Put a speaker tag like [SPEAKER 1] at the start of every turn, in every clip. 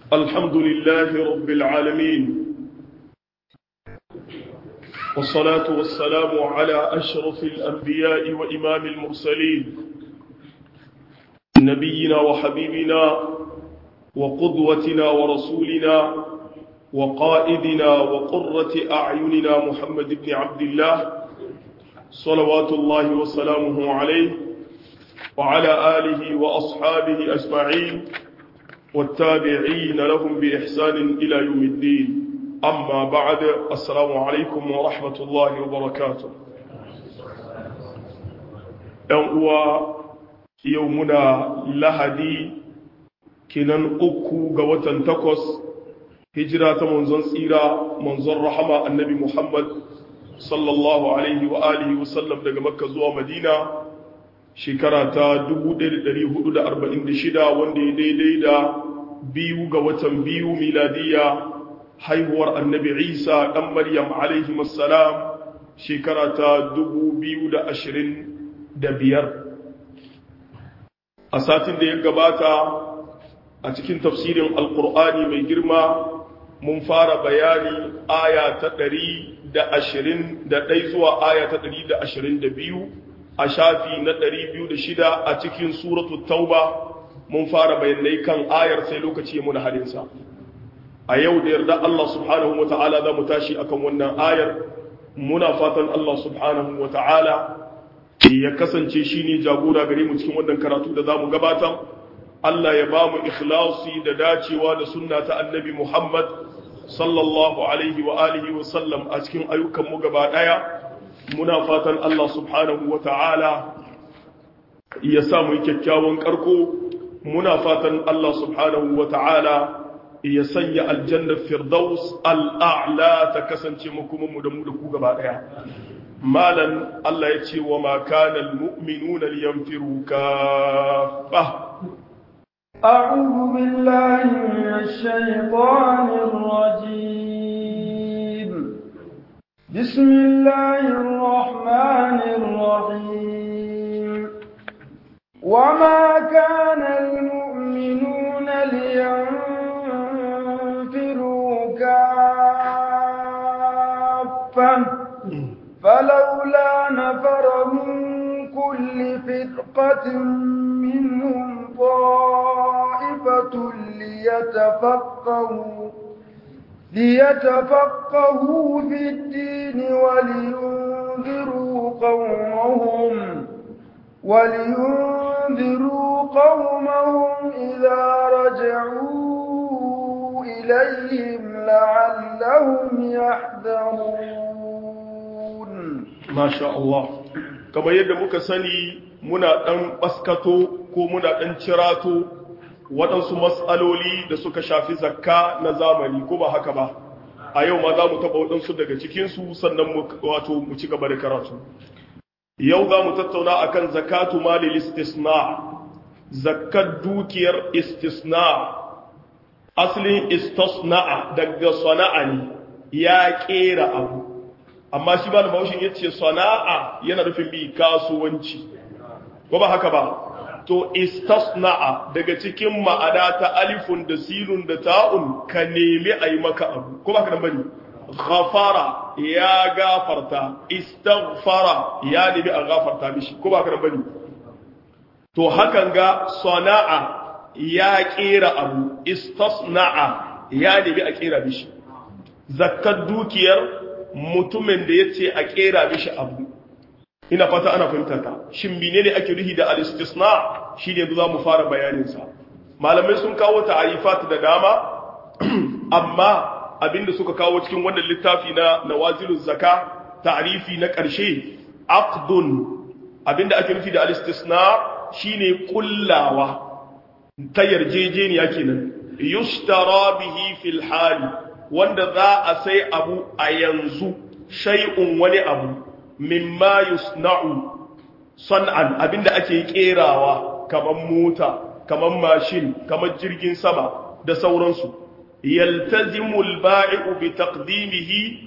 [SPEAKER 1] الحمد لله رب العالمين والصلاة والسلام على أشرف الأنبياء وإمام المرسلين نبينا وحبيبنا وقدوتنا ورسولنا وقائدنا وقرة أعيننا محمد بن عبد الله صلوات الله وسلامه عليه وعلى آله وأصحابه أجمعين والتابعين لهم بإحسان إلى يوم الدين أما بعد السلام عليكم ورحمة الله وبركاته هو يومنا لهدي كنن أكو قوة تقص هجرة منزن سيرة منزن رحمة النبي محمد صلى الله عليه وآله وسلم daga Makka zuwa Madina shekara ta 1446 wanda ya daidai da biyu ga watan biyu miladiya haihuwar annabi isa ɗan maryam alaihi masalam shekara ta 2025 a satin da ya gabata a cikin tafsirin alkur'ani mai girma mun fara bayani aya ta 121 zuwa aya ta 122 a shafi na 206 a cikin suratu tauba mun fara bayanai kan ayar sai lokaci ya muna halinsa a yau da yarda Allah subhanahu wa ta'ala za mu tashi akan wannan ayar muna fatan Allah subhanahu wa ta'ala ya kasance shi ne jagora gare mu cikin wannan karatu da za mu gabatar Allah ya ba mu ikhlasi da dacewa da sunna ta annabi Muhammad sallallahu alaihi wa alihi wa sallam a cikin ayyukan mu gaba daya muna fatan Allah subhanahu wa ta'ala ya samu kyakkyawan karko muna fatan Allah subhanahu wa ta'ala ya sanya aljannar firdaus al'a'la ta kasance makomanmu da mu da ku gaba ɗaya malan Allah ya ce wa makanan mu'minuna liyanfiru kafa
[SPEAKER 2] أعوذ بالله من الشيطان الرجيم بسم الله الرحمن الرحيم وما كان المؤمنون لينفروا كافة فلولا نفر من كل فرقة منهم طائفة ليتفقهوا ليتفقهوا في الدين ولينذروا قومهم ولينذروا قومهم إذا رجعوا إليهم لعلهم يحذرون
[SPEAKER 1] ما شاء الله كما yadda muka sani muna ɗan ɓaskato ko muna ɗan cirato waɗansu matsaloli da suka shafi zakka na zamani ko ba haka ba a yau ma za mu taɓa waɗansu daga cikinsu sannan wato mu ci gaba da karatu yau za mu tattauna akan zakatu malil istisna zakat dukiyar istisna asalin istisna'a daga sana'a ne ya kera abu amma shi ba da baushin yace sana'a yana nufin bi kasuwanci ko ba haka ba to istisna'a daga cikin ma'ana ta alifun da sinun da ta'un ka nemi ayi maka abu ko ba ka nan bane ghafara ya gafarta istaghfara ya nemi a gafarta mishi ko ba ka bane to hakan ga sana'a ya kera abu istasna'a ya nemi a kera mishi zakkar dukiyar mutumin da yace a kera mishi abu ina fata ana fahimta ta shin menene ake rihi da al-istisna shine yanzu zamu fara bayanin sa malamai sun kawo ta'arifat da dama amma abinda suka kawo cikin wannan littafi na nawaziluz zaka ta'rifi na ƙarshe aqdun abinda ake nufi da al-istisna shine kullawa ta yarjejeniya kenan yushtara bihi fil hali wanda za a sai abu a yanzu shay'un wani abu mimma yusna'u san'an abinda ake kerawa kaman mota kaman mashin kaman jirgin sama da sauransu yaltazimu al-ba'i'u bi taqdimihi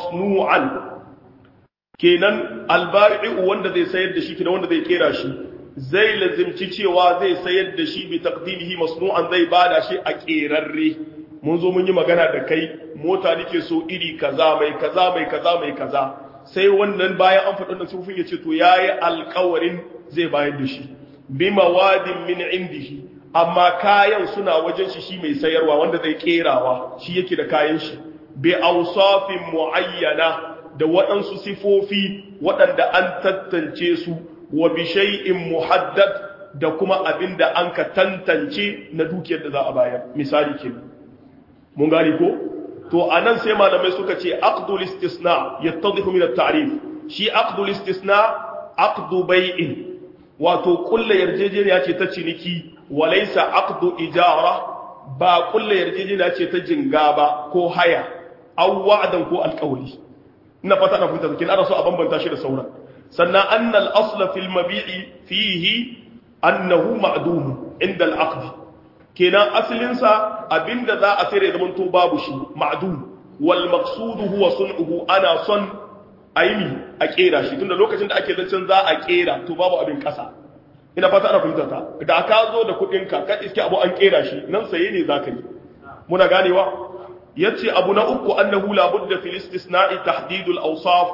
[SPEAKER 1] masnu'an kenan al-ba'i'u wanda zai sayar da shi kenan wanda zai kera shi zai lazimci cewa zai sayar da shi bi taqdimihi masnu'an zai bada shi a kerarre mun zo mun yi magana da kai mota nake so iri kaza mai kaza mai kaza mai kaza sai wannan bayan an faɗin da sufin ya ce to yayi alƙawarin zai bayar da shi bi mawadin min indihi amma kayan suna wajen shi shi mai sayarwa wanda zai kerawa shi yake da kayan shi bi awsafin muayyana da waɗansu sifofi waɗanda an tantance su wa bi shay'in muhaddad da kuma abinda an ka tantance na dukiyar da za a bayar misali ke mun gani ko to anan sai malamai suka ce aqdul istisna yattadhihu min at-ta'rif shi aqdul istisna aqdu bai'in wato kullu yarjejeniya ce ta ciniki walaysa aqdu ijara ba kullu yarjejeniya ce ta jinga ba ko haya aw wa'dan ko alqawli ina fata na fahimta kin ana so a bambanta shi da sauran sannan annal asla fil mabi'i fihi annahu ma'dum inda al-aqd kenan asalin sa abinda za a sayar da zaman to babu shi ma'dum wal maqsud huwa sun'uhu ana son aini a kera shi tunda lokacin da ake zancen za a kera to babu abin kasa ina fata ana fahimta ta da ka zo da kudin ka ka iske abu an kera shi nan saye ne zaka yi muna ganewa yace abu na uku annahu la budda fil istisna'i tahdid al awsaf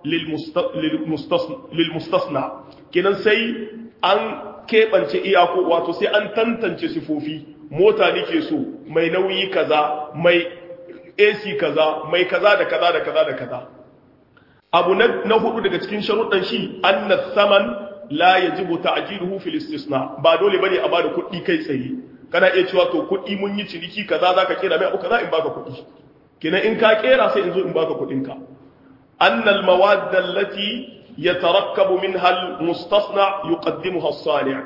[SPEAKER 1] lil mustasna kenan sai an kebance iyako wato sai an tantance sifofi mota nake so mai nauyi kaza mai AC kaza mai kaza da kaza da kaza da kaza abu na hudu daga cikin sharuɗan shi anna saman la yajibu ta'jiluhu fil istisna ba dole bane a bada kuɗi kai tsaye kana iya cewa to kuɗi mun yi ciniki kaza zaka kera mai abu kaza in baka kuɗi kenan in ka kera sai in zo in baka kuɗin ka anna al mawad allati yatarakkabu minha al mustasna yuqaddimuha as-sani'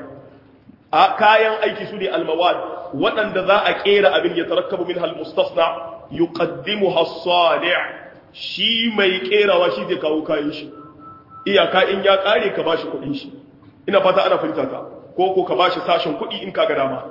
[SPEAKER 1] a kayan aiki su ne al mawad waɗanda za a kera abin yatarakkabu minha al mustasna yuqaddimuha as-sani' shi mai kerawa shi zai kawo kayan shi iyaka in ya kare ka bashi kuɗin shi ina fata ana fahimta ka ko ko ka bashi sashen kuɗi in ka ga dama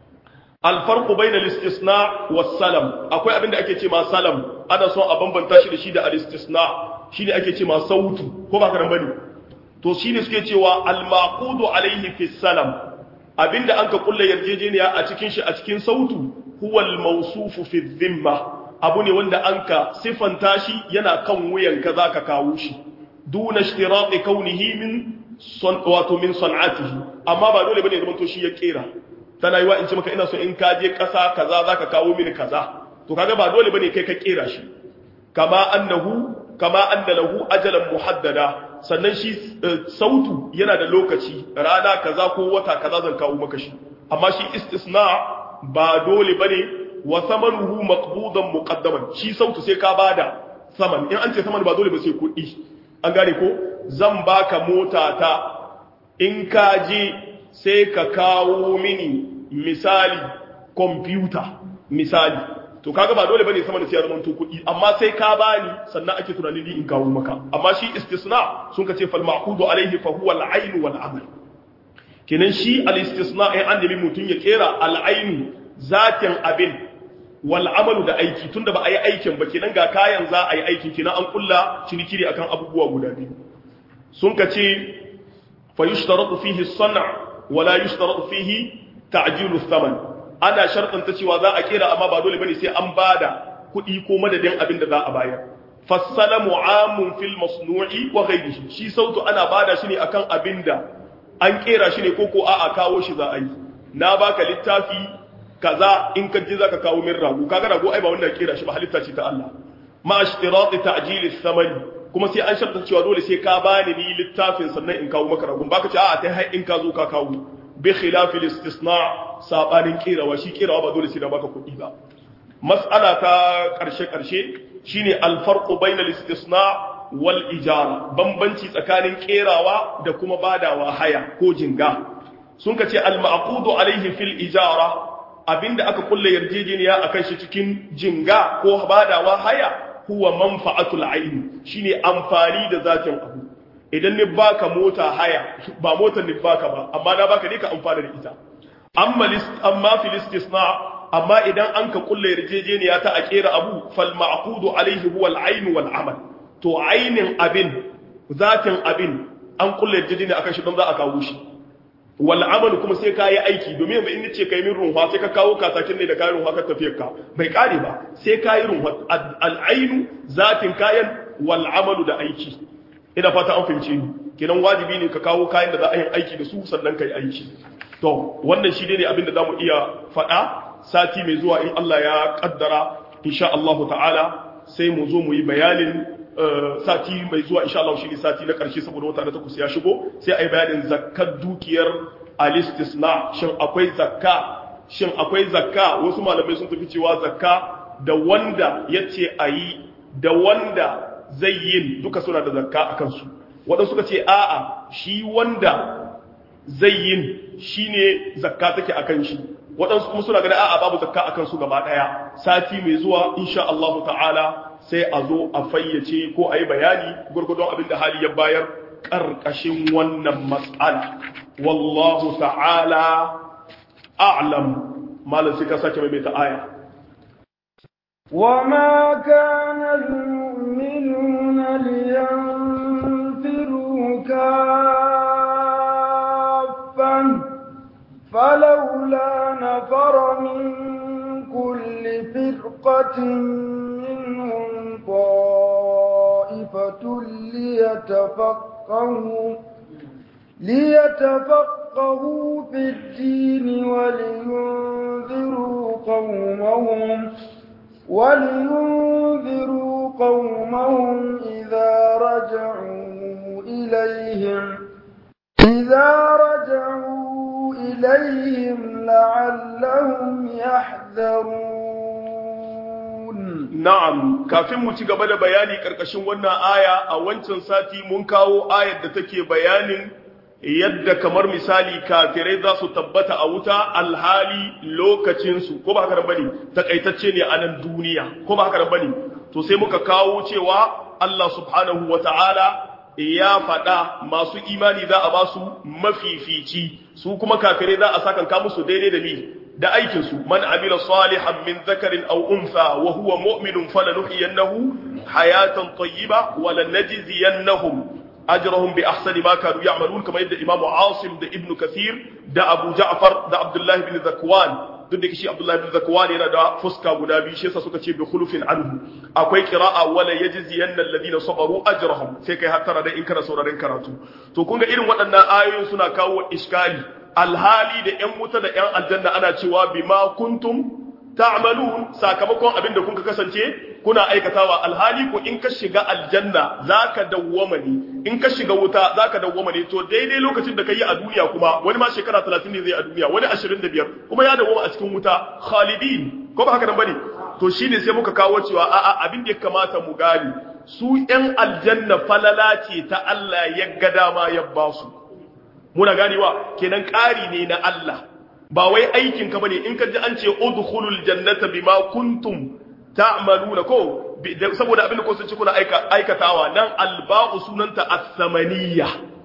[SPEAKER 1] alfarqu bainal istisna was salam akwai abin da ake ce ma salam ana son a bambanta shi da shi da al istisna shine ake ce ma sautu ko ba karan bane to shine suke cewa al maqudu alaihi fi salam abinda an ka kulla yarjejeniya a cikin shi a cikin sautu huwa al mawsufu fi dhimma abu ne wanda an ka siffanta shi yana kan wuyan ka za ka kawo shi duna shtirati kaunihi min wato min san'atihi amma ba dole bane zaman to shi ya kera tana yiwa in ce maka ina so in ka je kasa kaza za ka kawo mini kaza to kaga ba dole bane kai ka kera shi kama annahu kama anna lahu ajalan muhaddada sannan shi sautu yana da lokaci rana kaza ko wata kaza zan kawo maka shi amma shi istisna ba dole bane wa samanuhu maqbudan muqaddaman shi sautu sai ka bada saman in an ce saman ba dole ba sai kuɗi an gane ko zan baka mota ta in ka je sai ka kawo mini misali computer misali to kaga ba dole bane saman sai ya zama to kuɗi amma sai ka bani sannan ake tunanin ni in kawo maka amma shi istisna sun ka ce fal ma'qudu alaihi fa huwa al-ayn wal amal kenan shi al-istisna ai an da mutun ya kera al-ayn zatin abin wal amalu da aiki tunda ba a yi aikin ba kenan ga kayan za a yi aikin kenan an kulla ciniki ne akan abubuwa guda biyu sun ka ce fa yushtaratu fihi as-san' wa la yushtaratu fihi ta'jilu thaman ana shartan ta cewa za a kera amma ba dole bane sai an bada kuɗi ko madadin abin da za a bayar fassalamu amun fil masnu'i wa ghayrihi shi sautu ana bada shi ne akan abin da an kera shi ne ko ko a'a kawo shi za a yi na baka littafi kaza in ka je zaka kawo min rago kaga rago ai ba wanda kera shi ba halitta ce ta Allah ma ishtirati ta'jil thamani kuma sai an sharta cewa dole sai ka bani ni littafin sannan in kawo maka rago baka ce a'a tai har in ka zo ka kawo bi khilaf al-istisna sabanin kerawa shi kerawa ba dole sai da baka kuɗi ba mas'ala ta karshe karshe shine al-farqu bayna al-istisna wal ijara bambanci tsakanin kerawa da kuma badawa haya ko jinga sun ka ce al-ma'qudu alayhi fil ijara abinda aka kulle yarjejeniya akan shi cikin jinga ko badawa haya huwa manfa'atul ayn shine amfani da zatin abu idan ni baka mota haya ba motar ni baka ba amma na baka ne ka amfana da ita amma list amma fil istisna amma idan an ka kulle yarjejeniya ta a kera abu fal ma'qudu alayhi huwa al ayn wal amal to aynin abin zatin abin an kulle yarjejeniya akan shi don za a kawo shi wal amalu kuma sai ka yi aiki domin yanzu in ce kai min runwa sai ka kawo katakin ne da kayan runwa ka tafiyar ka bai kare ba sai ka yi runwa al'ainu zatin kayan wal amalu da aiki ina fata an fahimce ni kenan wajibi ne ka kawo kayan da za a yi aiki da su sannan ka yi aiki to wannan shi ne abin da za mu iya faɗa sati mai zuwa in Allah ya kaddara insha Allah ta'ala sai mu zo mu yi bayanin sati mai zuwa insha Allah shi ne sati na ƙarshe saboda wata na takwas ya shigo sai a yi bayanin zakkar dukiyar alistisna shin akwai zakka shin akwai zakka wasu malamai sun tafi cewa zakka da wanda ya ce a yi da wanda zai yin duka suna da zakka a kansu waɗansu suka ce a'a shi wanda zai yin shi ne zakka take a kan shi waɗansu kuma suna gani a'a babu zakka a kansu gaba ɗaya sati mai zuwa insha Allah ta'ala sai a zo a fayyace ko a yi bayani gurgudun abin da hali ya bayar ƙarƙashin wannan matsala wallahu ta'ala a'lam malam sai ka sake mai ta aya
[SPEAKER 2] وما كان المؤمنون لينفروا كافا فلولا نفر من كل فرقة منهم طائفة ليتفقهوا ليتفقهوا في الدين ولينذروا قومهم ولينذروا قومهم إذا رجعوا إليهم إذا رجعوا إليهم لعلهم يحذرون
[SPEAKER 1] na'am kafin mu ci gaba da bayani karkashin wannan aya a wancan sati mun kawo ayar da take bayanin yadda kamar misali kafirai za su tabbata a wuta alhali lokacinsu ko ba haka da bane takaitacce ne a nan duniya ko ba haka da bane to sai muka kawo cewa Allah subhanahu wata'ala ya faɗa masu imani za a ba su mafifici su kuma kafirai za a sakanka musu daidai da mi da aikinsu man amila salihan min zakarin aw untha wa huwa mu'minun falanuhyiyannahu hayatan tayyiba wa lanajziyannahum ajrahum bi ahsani ma kanu ya'malun kamar yadda imamu asim da ibnu kathir da abu ja'far da abdullahi bin zakwan duk da kishi abdullahi bin zakwan yana da fuska guda biyu shi yasa suka ce bi khulufin anhu akwai qira'a wala yajziyanna alladhina sabaru ajrahum sai kai hattara da in kana sauraron karatu to kun ga irin waɗannan ayoyin suna kawo iskali alhali da ƴan wuta da ƴan aljanna ana cewa bima kuntum ta'malun sakamakon abin da kuka kasance kuna aikatawa alhali ko in ka shiga aljanna zaka dawwama ne in ka shiga wuta zaka dawwama ne to daidai lokacin da kai a duniya kuma wani ma shekara 30 ne zai a duniya wani 25 kuma ya dawwama a cikin wuta khalidin ko ba haka nan bane to shine sai muka kawo cewa a'a abin da ya kamata mu gani su ƴan aljanna falala ce ta Allah ya ga dama ya ba su muna ganewa kenan ƙari ne na Allah ba wai aikin ka bane in ka ji an ce udkhulul jannata bima kuntum ta'maluna ko saboda abin da ko sun ci kuna aikatawa nan alba'u sunanta as-samaniyya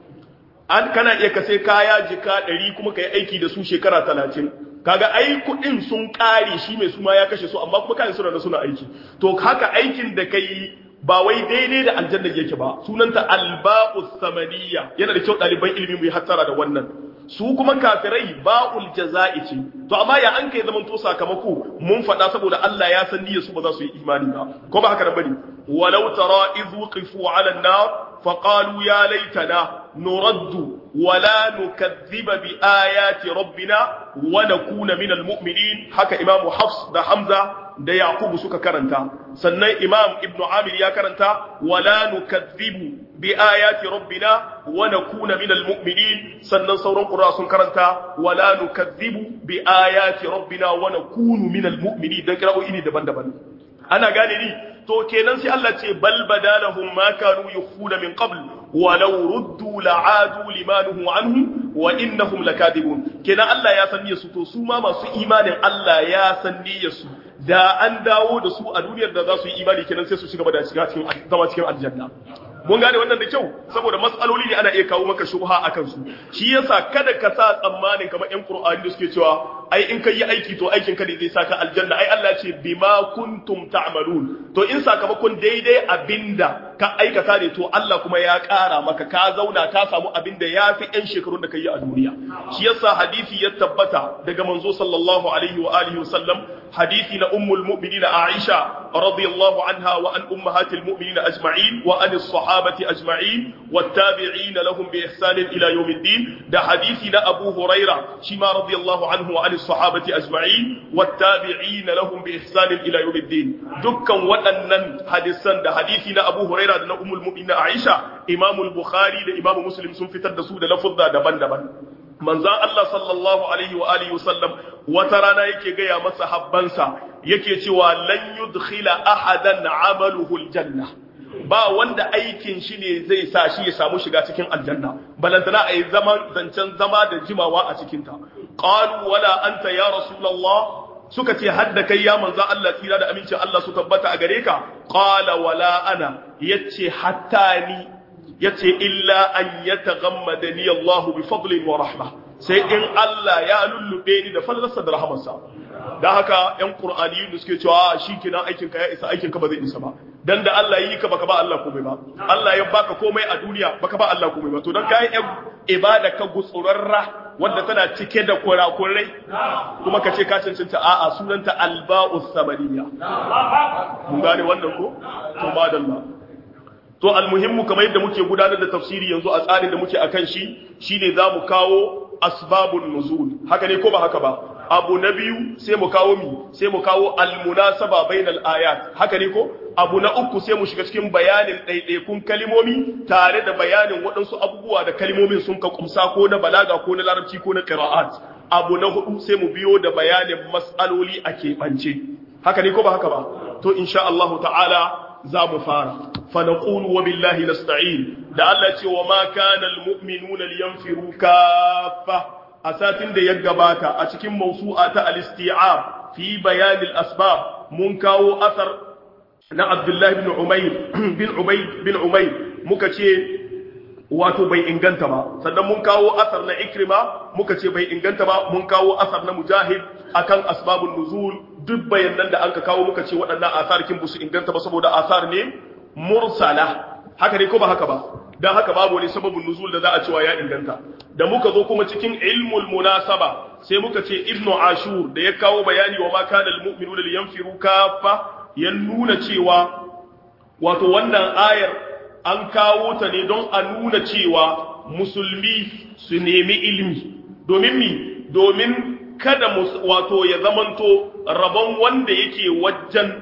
[SPEAKER 1] an kana iya ka sai kaya jika 100 kuma kai aiki da su shekara 30 kaga ai kudin sun kare shi mai suma ya kashe su amma kuma kai suna da suna aiki to haka aikin da kai ba wai daidai da aljanna yake ba sunanta alba'u samaniyya yana da kyau ɗaliban ilimi mu yi hattara da wannan su kuma kafirai ba'ul jaza'i ce to amma ya an kai zaman to sakamako mun faɗa saboda Allah ya san niyyar su ba za su yi imani ba ko ba haka bane walau tara idh wuqifu 'ala an-nar fa qalu ya laitana nuraddu wa la nukaththiba bi ayati rabbina wa nakuna minal mu'minin haka imamu hafs da hamza da yaqubu suka karanta sannan imam ibnu amir ya karanta wa la nukaththibu bi ayati rabbina wa nakuna minal mu'minin sannan sauran qur'a sun karanta wa la nukaththibu bi ayati rabbina wa nakunu minal mu'minin dan kira'o'i ne daban-daban ana gane ni to kenan sai Allah ce bal badalahum ma kanu yukhuna min qabl walau ruddu la'adu limanuhu anhu wa innahum lakadibun kenan Allah ya san niyyar su to su ma masu imanin Allah ya san niyyar su da an dawo da su a duniyar da za su yi imani kenan sai su shiga da shiga cikin zama cikin aljanna mun gane wannan da kyau saboda matsaloli ne ana iya kawo maka shubha akan su shi yasa kada ka sa tsammanin kamar yan qur'ani da suke cewa ai in kai yi aiki to aikin ka ne zai saka aljanna ai Allah ce bima kuntum ta'malun to in sakamakon daidai abinda ka aikata ne to Allah kuma ya ƙara maka ka zauna ka samu abinda yafi yan shekarun da kai a duniya shi yasa hadisi ya tabbata daga manzo sallallahu alaihi wa alihi wa sallam hadisi na ummul mu'minin Aisha radiyallahu anha wa an ummahatil mu'minin ajma'in wa an as-sahabati ajma'in wattabi'in lahum bi ihsan ila yawmiddin da hadisi na Abu Huraira shi ma radiyallahu anhu wa an as-sahabati ajma'in wattabi'in lahum bi ihsan ila yawmiddin dukkan waɗannan hadisan da hadisi na Abu Huraira da na ummul mu'minin Aisha Imam al-Bukhari da Imam Muslim sun fitar da su da lafuzza daban-daban manzan Allah sallallahu alaihi wa alihi wasallam wata rana yake gaya masa habbansa yake cewa lan yudkhila ahadan amaluhu aljanna ba wanda aikin shi ne zai sa shi ya samu shiga cikin aljanna balantana ayi zaman zancen zama da jimawa a cikin ta qalu wala anta ya rasulullah suka ce hadda kai ya manzan Allah tsira da amincin Allah su tabbata a gare ka qala wala ana yace hatta ni yace illa an yataghammadani Allah bi fadlin wa rahma sai in Allah ya lullube ni da fallarsa da rahamarsa dan haka yan qur'aniyun da suke cewa shikenan aikin ka ya isa aikin ka ba zai isa ba dan da Allah yi ka baka ba Allah komai ba Allah ya baka komai a duniya baka ba Allah komai ba to dan kai ibada ka gutsurarra wanda tana cike da kurakurai kuma ka ce ka cancanta a'a sunanta alba'us samaniya mun gane wannan ko to madalla to almuhimmu kamar yadda muke gudanar da tafsiri yanzu a tsarin da muke akan shi shine zamu kawo asbabun nuzul haka ne ko ba haka ba abu na biyu sai mu kawo mi sai mu kawo almunasaba bainal ayat haka ne ko abu na uku sai mu shiga cikin bayanin ɗaiɗaikun kalimomi tare da bayanin waɗansu abubuwa da kalimomin sun ka kumsa ko na balaga ko na larabci ko na qira'at abu na hudu sai mu biyo da bayanin mas'aloli a keɓance haka ne ko ba haka ba to insha Allah ta'ala za mu fara fa naqulu wa billahi nasta'in da Allah ce wa ma kana almu'minuna liyanfiru kaffa a satin da ya gabata a cikin mawsu'a ta al-isti'ab fi bayan al-asbab mun kawo asar na Abdullah ibn Umayr bin Ubayd bin Umayr muka ce wato bai inganta ba sannan mun kawo asar na Ikrima muka ce bai inganta ba mun kawo asar na Mujahid akan asbabun nuzul duk bayanan da anka kawo muka ce waɗannan asar kin su inganta ba saboda asar ne mursala haka ne ko ba haka ba dan haka babu wani sababin nuzul da za a cewa ya inganta da muka zo kuma cikin ilmul munasaba sai muka ce ibnu ashur da ya kawo bayani wa ma kana almu'minuna liyanfiru kaffa ya nuna cewa wato wannan ayar an kawo ta ne don a nuna cewa musulmi su nemi ilmi domin mi domin kada wato ya zamanto rabon wanda yake wajen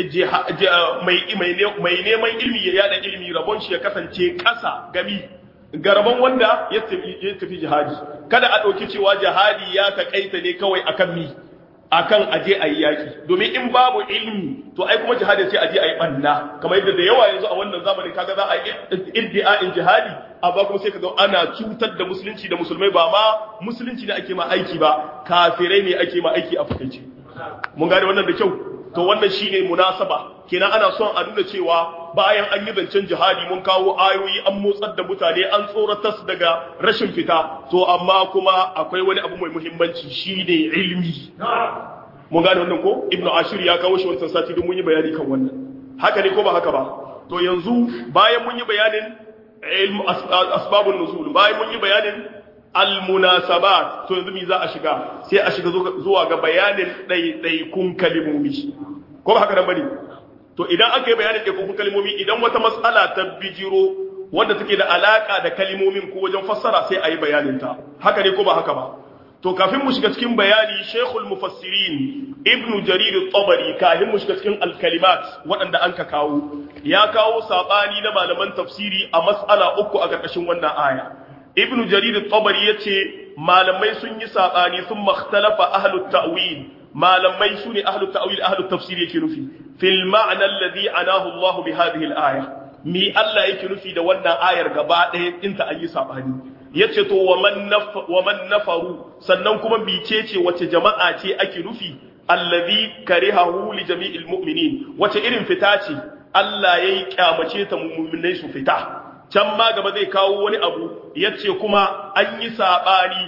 [SPEAKER 1] mai neman ilmi ya yada ilmi rabon shi ya kasance ƙasa gami ga rabon wanda ya tafi jihadi kada a ɗauki cewa jihadi ya taƙaita ne kawai akan mi akan aje a yi yaƙi domin in babu ilmi to ai kuma jihadi sai aje a yi ɓanna kamar yadda da yawa yanzu a wannan zamanin kaga za a yi iddi'a'in jihadi amma kuma sai kaga ana cutar da musulunci da musulmai ba ma musulunci ne ake ma aiki ba kafirai ne ake ma aiki a fakaice mun gane wannan da kyau to wannan shine munasaba kenan ana son a nuna cewa bayan an yi zancen jihadi mun kawo ayoyi an motsar da mutane an tsoratar daga rashin fita to amma kuma akwai wani abu mai muhimmanci shine ilmi mun gane wannan ko ibnu ashir ya kawo shi wancan sati don mun yi bayani kan wannan haka ne ko ba haka ba to yanzu bayan mun yi bayanin ilmu asbabun nuzul bayan mun yi bayanin almunasabat to yanzu me za a shiga sai a shiga zuwa ga bayanin ɗaiɗaikun kalimomi ko ba haka nan bane to idan aka yi bayanin ɗaiɗaikun kalimomi idan wata matsala ta bijiro wanda take da alaka da kalimomin ko wajen fassara sai a yi bayanin ta haka ne ko ba haka ba to kafin mu shiga cikin bayani shekul mufassirin ibnu jarir tabari kafin mu shiga cikin alkalimat waɗanda an ka kawo ya kawo saɓani na malaman tafsiri a mas'ala uku a ƙarƙashin wannan aya ibn jarir tabari yace malamai sun yi sabani sun makhtalafa ahlut ta'wil malamai sune ahlut ta'wil ahlut tafsir yake nufi fil ma'na alladhi anahu Allah bi hadhihi al-aya mi Allah yake nufi da wannan ayar gaba ɗaya inta an yi sabani yace to wa man wa man nafaru sannan kuma bice ce wace jama'a ce ake nufi alladhi karihahu li jami'il mu'minin wace irin fita ce Allah yayi kyamace ta mu'minai su fita can ma gaba zai kawo wani abu yace kuma an yi sabani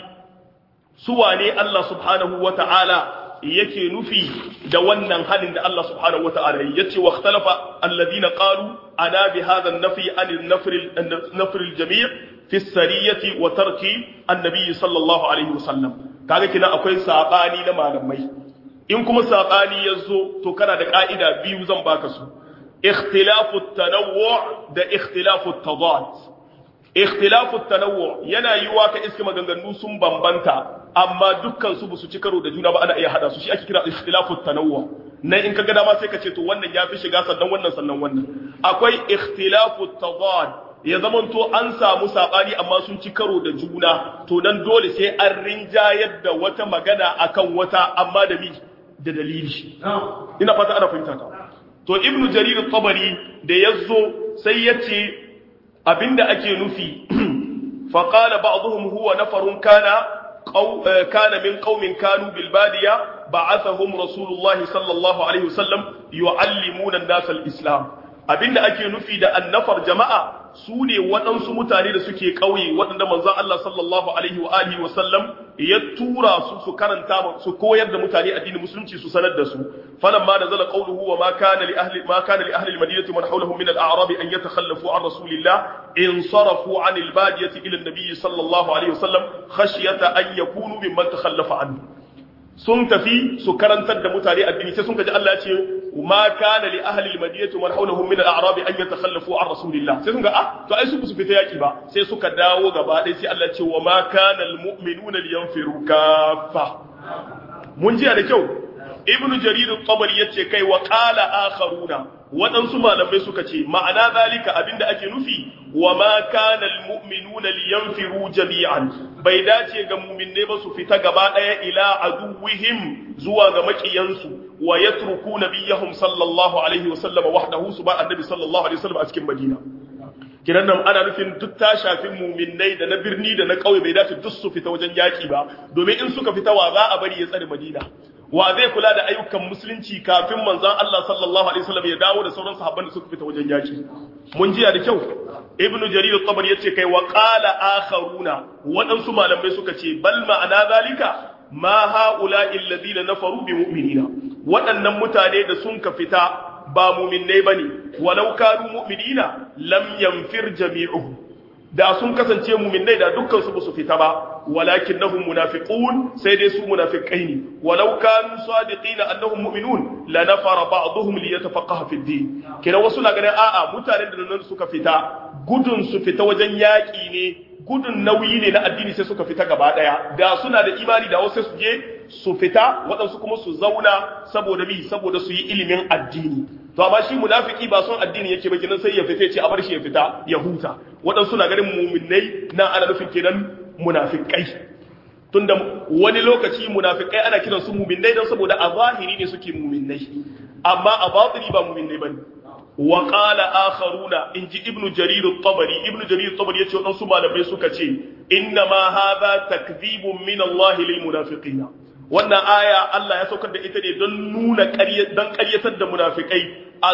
[SPEAKER 1] su wane Allah subhanahu wata'ala yake nufi da wannan halin da Allah subhanahu wata'ala yace wa ikhtalafa alladhina qalu ana bi hadha an-nafi an an-nafr an-nafr al-jami' fi as-sariyati wa tarki an-nabi sallallahu alaihi wasallam kaga kina akwai sabani na malamai in kuma sabani yazo to kana da ka'ida biyu zan baka su ikhtilafu at-tanawwu' da ikhtilafu at-tadad ikhtilafu at-tanawwu' yana yiwa ka iske maganganu sun bambanta amma dukkan su su ci karo da juna ba ana iya hada su shi ake kira ikhtilafu tanawwu nan in ka ga dama sai ka ce to wannan ya fi shiga sannan wannan sannan wannan akwai ikhtilafu tadad ya zamanto an samu sabani amma sun ci karo da juna to dan dole sai an rinjayar da wata magana akan wata amma da mi da dalili ina fata ana fahimta ta to ibnu jarir at-tabari da yazo sai yace abinda ake nufi faqala ba'dhum huwa nafarun kana كان من قوم كانوا بالبادية بعثهم رسول الله صلى الله عليه وسلم يعلمون الناس الإسلام abinda ake nufi da annafar jama'a su ne waɗansu mutane da suke ƙauye waɗanda manzon Allah sallallahu alaihi wa alihi wa sallam ya tura su su karanta su koyar da mutane addinin musulunci su sanar da su falamma nazala qawluhu wa ma kana li ahli ma kana li ahli al-madinati man hawlahum min al-a'rab an yatakhallafu an rasulillah in sarafu an al-badiyati ila an-nabiy sallallahu alaihi wa sallam khashyata an yakunu mimman takhallafa anhu sun tafi su karantar da mutane addini sai sun kaji Allah ya ce ma kana li ahli al-madinati man hawlahum min al-a'rab an yatakhallafu an rasulillah sai sun ga ah to ai su su fita yaki ba sai suka dawo gaba ɗaya sai Allah ya ce wa ma kana al-mu'minuna liyanfiru kaffa mun ji da kyau ibnu jarir at-tabari yace kai wa qala akharuna waɗansu malamai suka ce ma'ana zalika abinda ake nufi wa ma kana almu'minuna liyanfiru jami'an bai dace ga mu'minne ba su fita gaba daya ila aduwwihim zuwa ga makiyansu wa yatruku nabiyahum sallallahu alaihi wa sallam wahdahu su ba annabi sallallahu alaihi wa sallam a cikin madina kiran nan ana nufin duk ta shafi mu'minnai da na birni da na kauye bai dace duk su fita wajen yaki ba domin in suka fita wa za a bari ya tsare madina wa zai kula da ayyukan musulunci kafin manzon Allah sallallahu alaihi wasallam ya dawo da sauran sahabban da suka fita wajen yaki mun jiya da kyau ibnu jarir at-tabari yace kai wa qala akharuna wadansu malamai suka ce bal ma'ana zalika ma haula alladhina nafaru bi mu'minina waɗannan mutane da sun ka fita ba mu'minnai bane walau kanu mu'minina lam yanfir jami'uhum da sun kasance mu'minnai da dukkan su su fita ba walakinnahum munafiqun sai dai su munafiqai ne walau kanu sadiqina annahum mu'minun la nafara ba'dhum li yatafaqaha fi din kina wasu na ganin a'a mutanen da nan suka fita gudun su fita wajen yaki ne gudun nauyi ne na addini sai suka fita gaba daya da suna da imani da wasu su je su fita waɗansu kuma su zauna saboda bi saboda su yi ilimin addini to amma shi munafiki ba son addini yake ba kenan sai ya fita ce a bar shi ya fita ya huta waɗansu na ganin muminai na ana nufin kenan munafikai tunda wani lokaci munafikai ana kiran su muminai don saboda a zahiri ne suke muminai amma a batini ba muminai bane wa qala akharuna inji ibnu jarir at-tabari ibnu jarir at-tabari yace wadansu malamai suka ce inna ma hadha takdhibun min Allah lil munafiqina wannan aya Allah ya saukar da ita ne don nuna don ƙaryatar da munafikai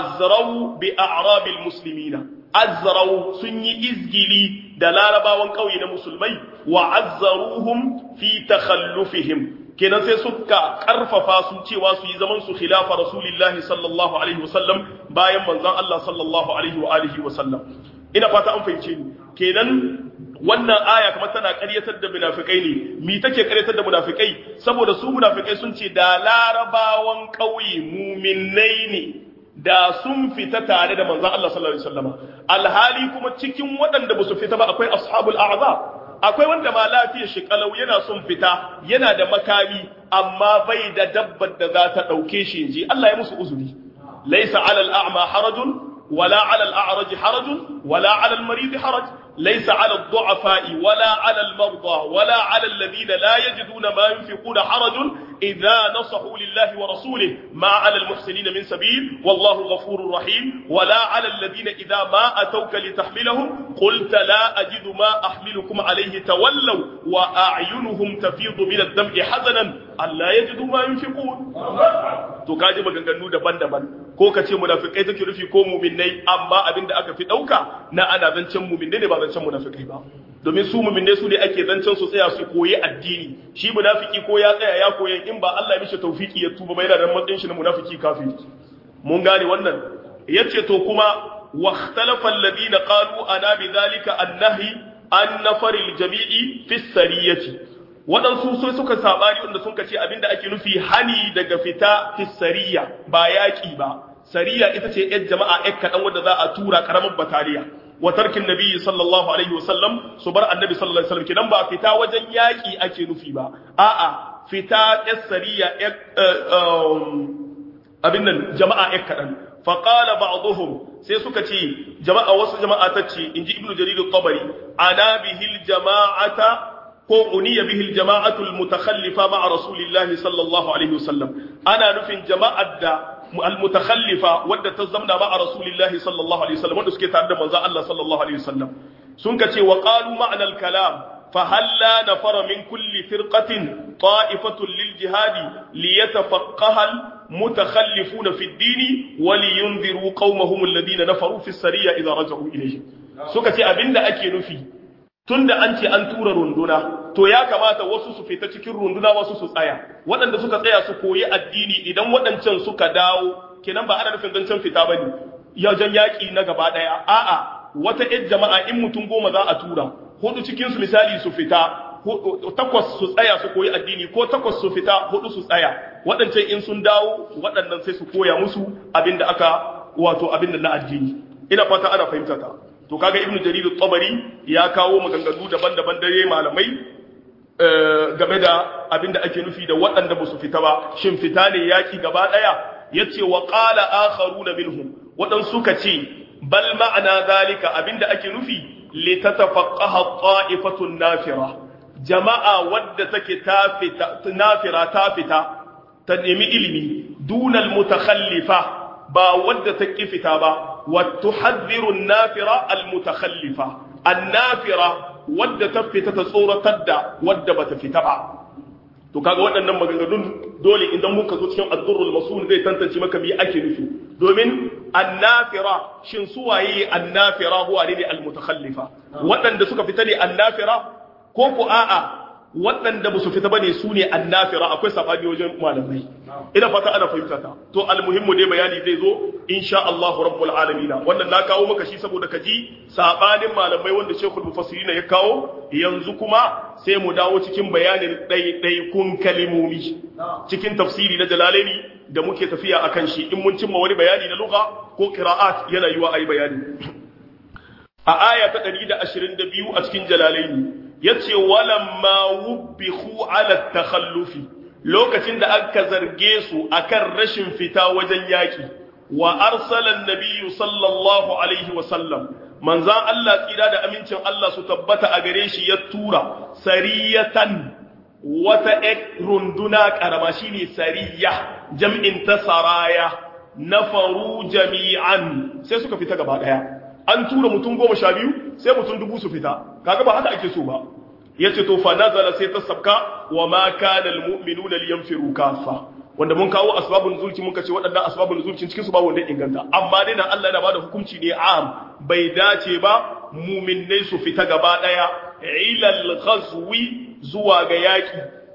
[SPEAKER 1] azrau bi a'rabil muslimina azrau sun yi izgili da larabawan ƙauye na musulmai wa azzaruhum fi takhallufihim kenan sai suka karfafa su cewa su yi zaman su khilafa rasulillahi sallallahu alaihi wasallam bayan manzon Allah sallallahu alaihi wa alihi wasallam ina fata an fahimce ni kenan wannan aya kamar tana ƙaryatar da munafikai ne mi take ƙaryatar da munafikai saboda su munafikai sun ce da larabawan ƙauye muminai ne da sun fita tare da manzon Allah sallallahu alaihi wasallam alhali kuma cikin waɗanda ba su fita ba akwai ashabul a'zab akwai wanda ma lafiyar shi kalau yana son fita yana da makami amma bai da dabbar da za ta ɗauke shi inji Allah ya musu uzuri laysa 'alal a'ma harajun ولا على الأعرج حرج ولا على المريض حرج ليس على الضعفاء ولا على المرضى ولا على الذين لا يجدون ما ينفقون حرج إذا نصحوا لله ورسوله ما على المحسنين من سبيل والله غفور رحيم ولا على الذين إذا ما أتوك لتحملهم قلت لا أجد ما أحملكم عليه تولوا وأعينهم تفيض من الدمع حزنا ألا يجدوا ما ينفقون to ka ji maganganu daban-daban ko ka ce munafikai take nufi ko mu'minnai amma abin da aka fi dauka na ana zancen mu'minnai ne ba zancen munafikai ba domin su mu'minnai su ne ake zancen su tsaya su koyi addini shi munafiki ko ya tsaya ya koyi in ba Allah ya mishi tawfiki ya tuba ba yana da matsayin shi na munafiki kafiri mun gane wannan yace to kuma واختلف الذين قالوا أنا بذلك النهي عن نفر الجميع في السرية waɗansu sai suka saɓani wanda sun ce abinda ake nufi hani daga fita fi sariya ba yaƙi ba sariya ita ce ‘yan jama'a ‘yan kaɗan wadda za a tura ƙaramin bataliya wa tarkin nabi sallallahu alaihi wasallam su bar annabi sallallahu alaihi wasallam kidan ba fita wajen yaƙi ake nufi ba a'a fita ‘yan sariya abin nan jama'a ‘yan kaɗan faƙala ba'duhum sai suka ce jama'a wasu jama'a ta ce in ji ibnu jarir al-tabari ana bihil jama'ata ko uniya bihil jama'atul mutakhallifa ma'a rasulillahi sallallahu alaihi wasallam ana nufin jama'ar da al-mutakhallifa wadda ta zamna ma'a rasulillahi sallallahu alaihi wasallam wanda suke tare da manzo Allah sallallahu alaihi wasallam sun ka ce wa qalu ma'na al-kalam فهلا نفر من كل فرقة طائفة للجهاد ليتفقه المتخلفون في الدين ولينذروا قومهم الذين نفروا في السرية إذا رجعوا إليهم سكتي أبند أكي نفي tunda an ce an tura runduna to ya kamata wasu su fita cikin runduna wasu su tsaya waɗanda suka tsaya su koyi addini idan waɗancan suka dawo kenan ba ana nufin zancen fita bane yajen yaƙi na gaba ɗaya a'a wata ƴar jama'a in mutum goma za a tura hudu cikin su misali su fita takwas su tsaya su koyi addini ko takwas su fita hudu su tsaya waɗancan in sun dawo waɗannan sai su koya musu abinda aka wato abinda na addini ina fata ana fahimta ta to kaga ibnu jarir at-tabari ya kawo maganganu daban-daban dare malamai game da abinda ake nufi da waɗanda ba su fita ba shin fita ne yaki gaba ɗaya yace wa qala akharuna minhum waɗansu suka ce bal ma'ana zalika abinda ake nufi litatafaqaha ta'ifatun nafira jama'a wadda take ta fita nafira ta fita ta nemi ilimi dunal mutakhallifa ba wadda ta fita ba wa tuhadhiru an-nafira al-mutakhallifa an-nafira wadda ta fita ta tsoratar da wadda bata fita ba to kaga waɗannan maganganun dole idan muka zo cikin ad-durrul masul zai tantance maka me ake nufi domin annafira shin su waye annafira huwa ne al-mutakhallifa waɗanda suka fita ne annafira ko ku a'a waɗanda ba su fita bane su ne annafira akwai sabani wajen malamai ina fata ana fahimta ta to almuhimmu dai bayani zai zo insha Allah rabbul alamin wannan na kawo maka shi saboda ka ji sabanin malamai wanda Sheikhul Mufassirin ya kawo yanzu kuma sai mu dawo cikin bayanin ɗaiɗaikun kalimomi cikin tafsiri na Jalalaini da muke tafiya akan shi in mun cimma wani bayani na lugha ko qira'at yana yiwa ayi bayani a aya ta 122 a cikin Jalalaini yace walamma wubbihu ala takhallufi lokacin da aka zarge su akan rashin fita wajen yaki wa arsala an-nabiyyu sallallahu alaihi wa sallam manzan Allah tsira da amincin Allah su tabbata a gare shi ya tura sariyatan wata ek runduna karama shine sariya jam'in ta saraya nafaru jami'an sai suka fita gaba daya an tura mutum goma sha biyu sai mutum dubu su fita kaga ba haka ake so ba yace to fa nazala sai ta sabka wa ma kana almu'minuna liyanfiru kafa wanda mun kawo asbabun nuzulci muka ce waɗannan asbabun nuzulci cikin su ba wanda inganta amma dai nan Allah yana bada hukunci ne am bai dace ba mu'minnai su fita gaba daya ilal ghazwi zuwa ga yaki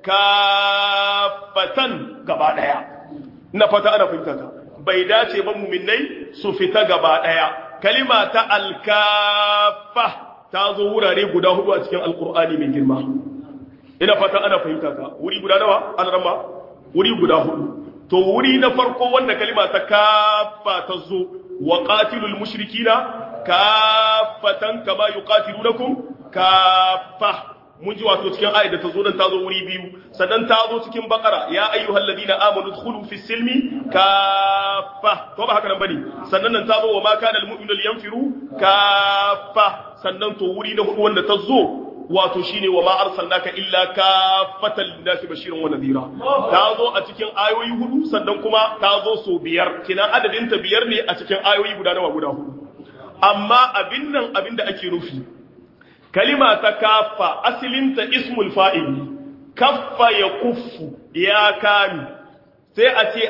[SPEAKER 1] kafatan gaba daya ina fata ana fahimta ta bai dace ba mu'minnai su fita gaba daya kalima ta alkafa ta zo wurare guda hudu a cikin alkur'ani mai girma ina fata ana fahimta ta wuri guda nawa an rama wuri guda hudu to wuri na farko wanda kalima ta kafa ta zo wa qatilul mushrikina kafatan kama yuqatilunakum kafa mun ji wato cikin ayat da ta zo nan ta zo wuri biyu sannan ta zo cikin bakara ya ayyuhal ladina amanu dkhulu fi silmi kafa to ba haka nan bane sannan nan ta zo wa ma kana al mu'minu yanfiru kafa sannan to wuri na hudu wanda ta zo wato shine wa ma arsalnaka illa kafatan linnasi bashiran wa nadhira ta zo a cikin ayoyi hudu sannan kuma ta zo so biyar kina adadin ta biyar ne a cikin ayoyi guda nawa guda hudu amma abin nan abin da ake nufi kalima ta kafa asalinta ismul fa'ili kaffa ya kuffu ya kami sai a ce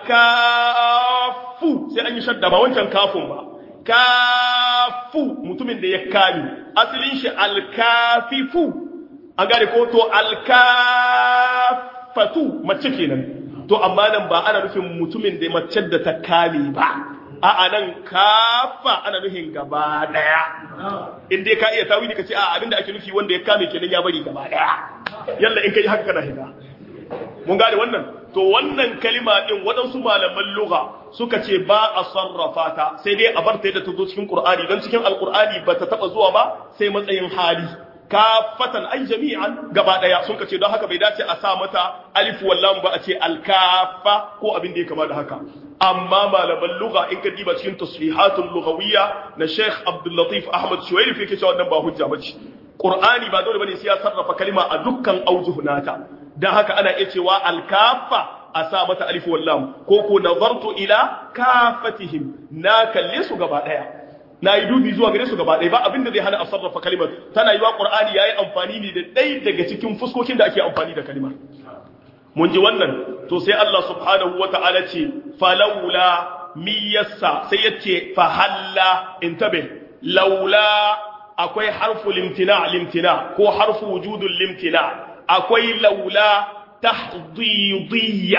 [SPEAKER 1] alkafu sai an yi shadda ba wancan kafun ba kafu mutumin da ya kame asalin shi alkafifu an gane ko to alkafatu mace kenan to amma nan ba ana nufin mutumin da mace da ta kame ba a nan kafa ana nufin gaba daya in dai ka iya tawili ka ce a abinda ake nufi wanda ya kame kenan ya bari gaba daya yalla in kai haka kana higa mun gane wannan to wannan kalima din waɗansu malaman lugha suka ce ba a sarrafa ta sai dai a bar ta yadda ta zo cikin qur'ani don cikin alqur'ani ba ta taba zuwa ba sai matsayin hali kafatan ay jami'an gaba daya sun ce don haka bai dace a sa mata alif wallam ba a ce alkafa ko abin da ya kama da haka amma malaman lugha in ka diba cikin tasrihatul lughawiyya na Sheikh Abdul Latif Ahmad Shuwairi fi yake cewa wannan ba hujja bace Qur'ani ba dole bane sai ya sarrafa kalima a dukkan aujuh nata dan haka ana iya cewa alkafa a sa mata alif wallam ko ko nazartu ila kafatihim na kalle su gaba daya na yi dubi zuwa gare su gaba ɗaya ba abin da zai hana a sarrafa kalimar tana yi wa ƙur'ani ya yi amfani ne da ɗaya daga cikin fuskokin da ake amfani da kalimar mun ji wannan to sai Allah subhanahu wa ta'ala ce falaula miyassa sai ya ce fahalla intabe laula akwai harfu limtina limtina ko harfu wujudun limtina akwai laula tahdidiyya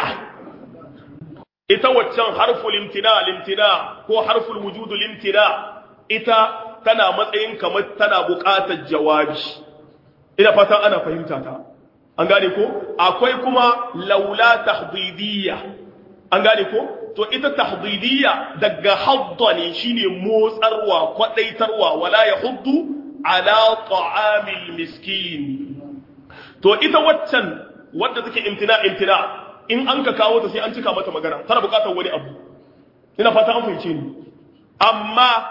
[SPEAKER 1] ita waccan harfu limtina limtina ko harful wujudu limtina ita tana matsayin kamar tana buƙatar jawabi ina fatan ana fahimta ta an gane ko akwai kuma laula tahdidiyya an gane ko to ita tahdidiyya daga hadda ne shine motsarwa kwadaitarwa wala yahuddu ala ta'amil miskin to ita waccan wadda take imtina imtina in an ka kawo ta sai an cika mata magana tana buƙatar wani abu ina fata an fahimce ni amma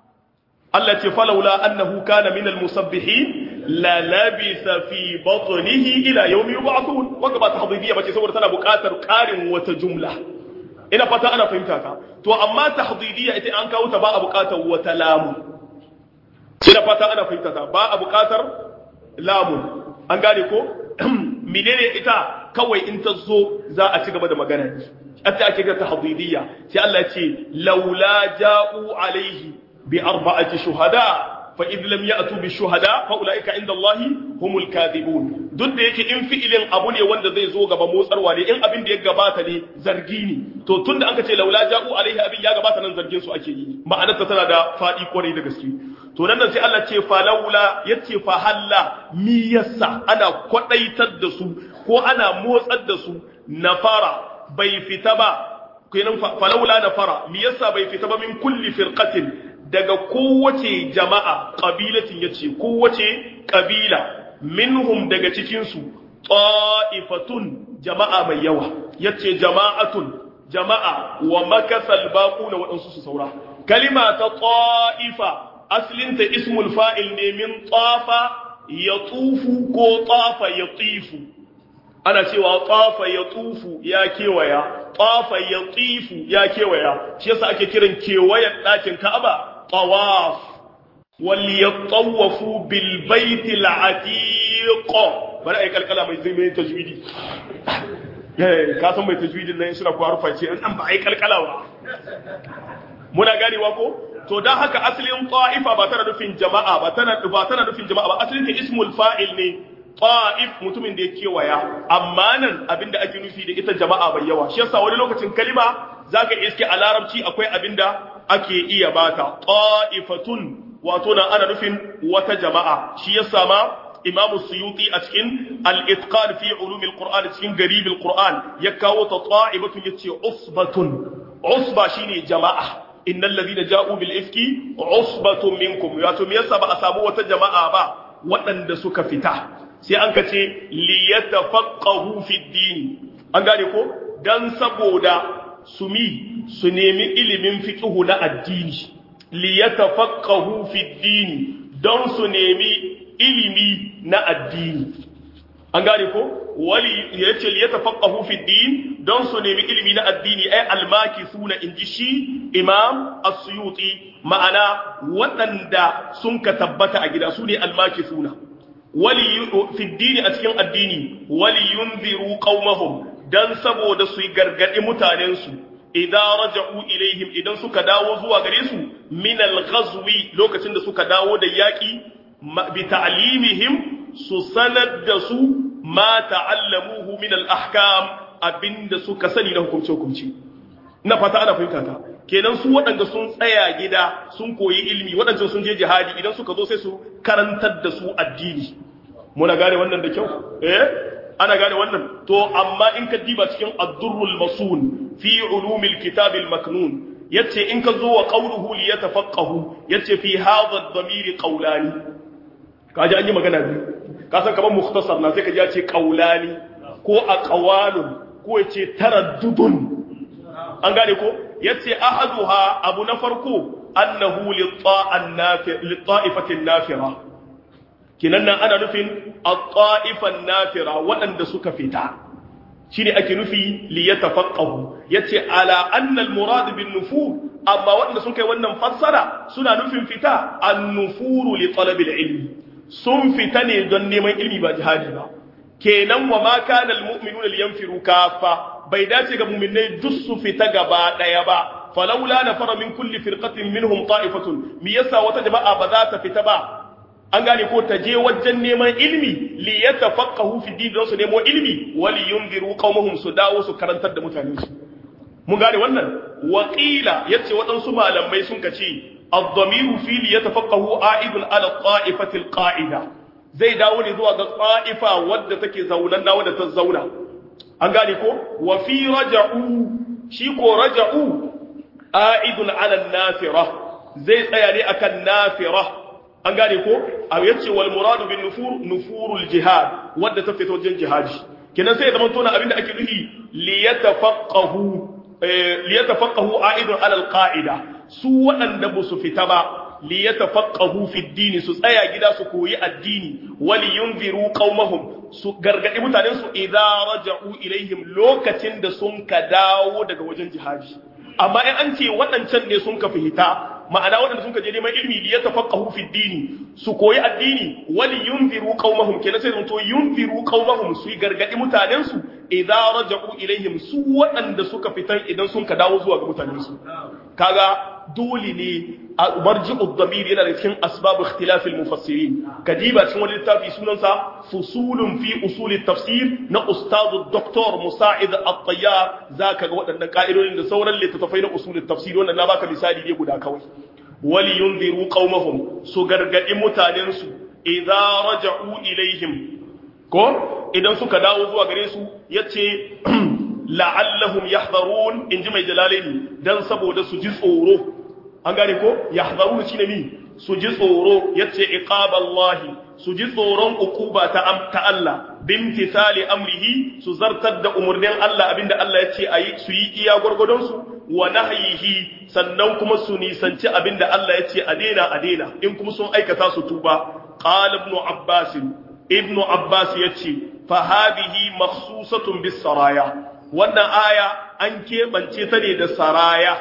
[SPEAKER 1] Allah ce falaula annahu kana minal musabbihin la labisa fi batnihi ila yawmi yub'athun wanda ba tahdidiyya bace saboda tana buƙatar ƙarin wata jumla ina fata ana fahimta ka to amma tahdidiyya ita an kawo ta ba a buƙatar wata lamu ina fata ana fahimta ta ba a buƙatar lamun an gane ko menene ita kawai in ta zo za a ci gaba da magana hatta ake ga tahdidiyya sai Allah ya ce laula ja'u alaihi بأربعة شهداء فإذ لم يأتوا بالشهداء فأولئك عند الله هم الكاذبون duk da yake in fi'ilin abu ne wanda zai zo gaba motsarwa ne in abin da ya gabata ne zargi ne to tunda an ka ce laula ja'u alaihi abin ya gabata nan zargin su ake yi ma'anar ta tana da fadi kwarai da gaske to nan sai Allah ce fa laula yace fa halla mi yassa ana kwadaitar da su ko ana motsar da su nafara bai fita ba kenan fa laula nafara mi yassa bai fita ba min kulli firqatin daga kowace jama'a ƙabilatin ya ce kowace ƙabila minhum daga cikinsu ƙa'ifatun jama'a mai yawa ya ce jama'atun jama'a wa makasal baƙu na waɗansu su saura kalima ta ƙa'ifa aslinta ismul fa'il ne min ƙafa ya tufu ko ƙafa ya tsifu ana cewa ƙafa ya tufu ya kewaya ƙafa ya tsifu ya kewaya shi yasa ake kiran kewayen ɗakin ka'aba طواف وليطوفوا بالبيت العتيق bari ai kalkala mai zai mai tajwidi eh ka san mai tajwidin nan suna ko harfa ce an ba ai kalkala ba muna ganewa ko to dan haka asalin ta'ifa ba tana nufin jama'a ba tana ba tana nufin jama'a ba asalin ta ismul fa'il ne ta'if mutumin da ya kewaya amma nan abinda ake nufi da ita jama'a bai yawa shi yasa wani lokacin kalima zaka iske a larabci akwai abinda ake iya bata ta'ifatun wato nan ana nufin wata jama'a shi ya sama imamu suyuti a cikin al-itqan fi ulum al-qur'an cikin garib al-qur'an ya kawo ta ta'ibatun yace usbatun usba shine jama'a innal ladina ja'u bil ifki usbatun minkum wato me yasa ba a samu wata jama'a ba waɗanda suka fita sai an ka ce liyatafaqahu fi din an gane ko dan saboda su mi su nemi ilimin fiqhu na addini liyatafaqahu fi dini don su nemi ilimi na addini an gane ko wali yace liyatafaqahu fi din don su nemi ilimi na addini ay almakisuna inji shi imam as-suyuti ma'ana waɗanda sun ka tabbata a gida su ne almakisuna wali fi dini a cikin addini wali yunziru qaumahum dan saboda su gargadi mutanen su idan raja'u ilaihim idan suka dawo zuwa gare su min al-ghazwi lokacin da suka dawo da yaki bi ta'limihim su sanar da su ma ta'allamuhu min al-ahkam abinda suka sani na hukunce hukunci ina fata ana fahimta ta kenan su waɗanda sun tsaya gida sun koyi ilimi waɗanda sun je jihadi idan suka zo sai su karantar da su addini muna gane wannan da kyau eh ana gane wannan to amma in ka diba cikin ad-durrul masun fi ulumil kitab al-maknun yace in ka zo wa qawluhu li yatafaqahu yace fi hadha ad-damir qawlani kaji an yi magana biyu ka san kamar mukhtasar na sai ka ji ya ce qawlani ko aqwalun ko yace taraddudun an gane ko yace ahaduha abu na farko annahu lit-ta'ifatin nafira kinan nan ana nufin at-ta'ifan nafira waɗanda suka fita shine ake nufi li yatafaqahu yace ala anna al-murad bin nufur amma waɗanda sun kai wannan fassara suna nufin fita an-nufuru li talab al-ilm sun fita ne don neman ilmi ba jihadi ba kenan wa ma kana al-mu'minuna liyanfiru kaffa bai dace ga mu'minai duk su fita gaba daya ba falawla nafara min kulli firqatin minhum ta'ifatun mi yasa wata jama'a ba za ta fita ba an gane ko ta je wajen neman ilmi li yatafaqahu fi din don su nemo ilmi wali yunziru qaumahum su dawo su karantar da mutanen su mun gane wannan waqila yace waɗansu malamai sun kace ad-damiru fi li yatafaqahu a'idun ala ta'ifati al-qa'ida zai dawo ne zuwa ga ta'ifa wadda take zaunan da wadda ta zauna an gane ko wa fi raja'u shi ko raja'u a'idun ala nafira zai tsaya ne akan nafira an gane ko a yace wal muradu bin nufur nufurul jihad wadda ta fito wajen jihadi kenan sai ya zama tona abinda ake nufi li yatafaqahu li yatafaqahu a'idun ala al qa'ida su waɗanda ba su fita ba li yatafaqahu fi ad su tsaya gida su koyi addini wali yunziru qaumahum su gargadi mutanen su idza raja'u ilaihim lokacin da sun ka dawo daga wajen jihadi amma in an ce waɗancan ne sun ka fita ma'ana waɗanda sun ka je neman ilmi li yatafaqahu fi dini su koyi addini wali yunziru qaumahum kenan sai to yunziru qaumahum su gargadi mutanen su idza raja'u ilaihim su waɗanda suka fitan idan sun ka dawo zuwa ga mutanen su kaga dole ne marji'u dhamir yana da cikin asbab ikhtilaf al-mufassirin kadiba cikin wani littafi sunansa fusulun fi usul tafsir na ustadu doktor musa'id at-tayyar zaka ga waɗannan ka'idodin da sauran littattafai na usul tafsir wannan na baka misali ne guda kawai wali yunziru qaumahum su gargadi mutanen su idza raja'u ilaihim ko idan suka dawo zuwa gare su yace la'allahum yahdharun inji mai jalalaini dan saboda su ji tsoro an gane ko yahdharun shine mi su ji tsoro yace iqaballahi su ji tsoron ukuba ta ta Allah bimtithali amrihi su zartar da umurnin Allah abinda Allah yace ayi su yi iya gurgudun su wa nahyihi sannan kuma su nisanci abinda Allah yace a daina a daina in kuma sun aikata su tuba qala ibn abbas ibn abbas yace fa hadhihi makhsusatun bis saraya wannan aya an keɓance ta ne da saraya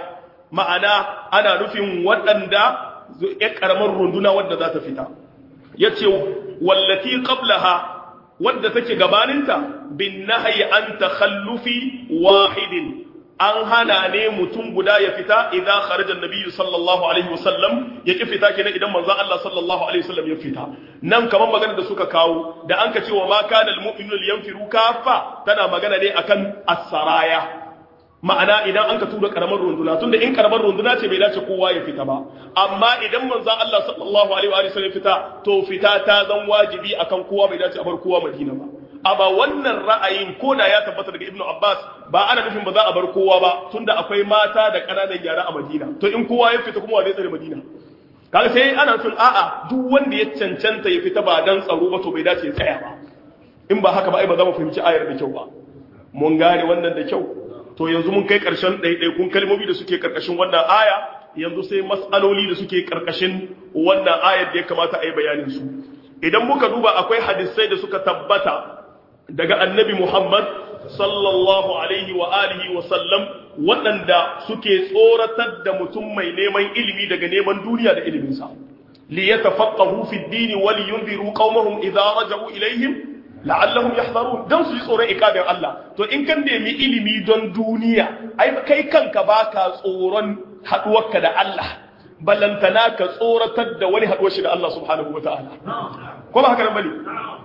[SPEAKER 1] ma'ana ana nufin waɗanda ya ƙaramar runduna wadda za ta fita ya ce wallati qablaha wadda take gabaninta bin nahyi an takhallufi wahidin an hana ne mutum guda ya fita idan kharaja annabi sallallahu alaihi wasallam ya ki fita kenan idan manzon Allah sallallahu alaihi wasallam ya fita nan kamar magana da suka kawo da an ka ce wa ma kana almu'minu liyanfiru kafa tana magana ne akan as-saraya ma'ana idan an ka tura karamar runduna tunda in karamar runduna ce bai dace kowa ya fita ba amma idan manzon Allah sallallahu alaihi wa sallam fita to fita ta zan wajibi akan kowa bai dace a bar kowa Madina ba amma wannan ra'ayin ko da ya tabbata daga Ibn Abbas ba ana nufin ba za a bar kowa ba tunda akwai mata da ƙananan yara a Madina to in kowa ya fita kuma wa zai tsare Madina kaga sai ana nufin a'a duk wanda ya cancanta ya fita ba dan tsaro ba to bai dace ya tsaya ba in ba haka ba ai ba za mu fahimci ayar da kyau ba mun gane wannan da kyau to yanzu mun kai ƙarshen ɗaiɗaikun kalmomi da suke ƙarƙashin wannan aya yanzu sai mas'aloli da suke ƙarƙashin wannan ayar da ya kamata a yi bayanin su idan muka duba akwai hadisai da suka tabbata daga annabi Muhammad sallallahu alaihi wa alihi wa sallam waɗanda suke tsoratar da mutum mai neman ilimi daga neman duniya da iliminsa li yatafaqahu fi ad-din wa li yunziru qaumahum idza raja'u ilaihim la'allahum yahdharun dan su ji tsoron ikabin Allah to in kan nemi ilimi don duniya ai kai kanka baka tsoron haduwarka da Allah ballantana ka tsoratar da wani haduwar shi da Allah subhanahu wataala ko ba haka nan bane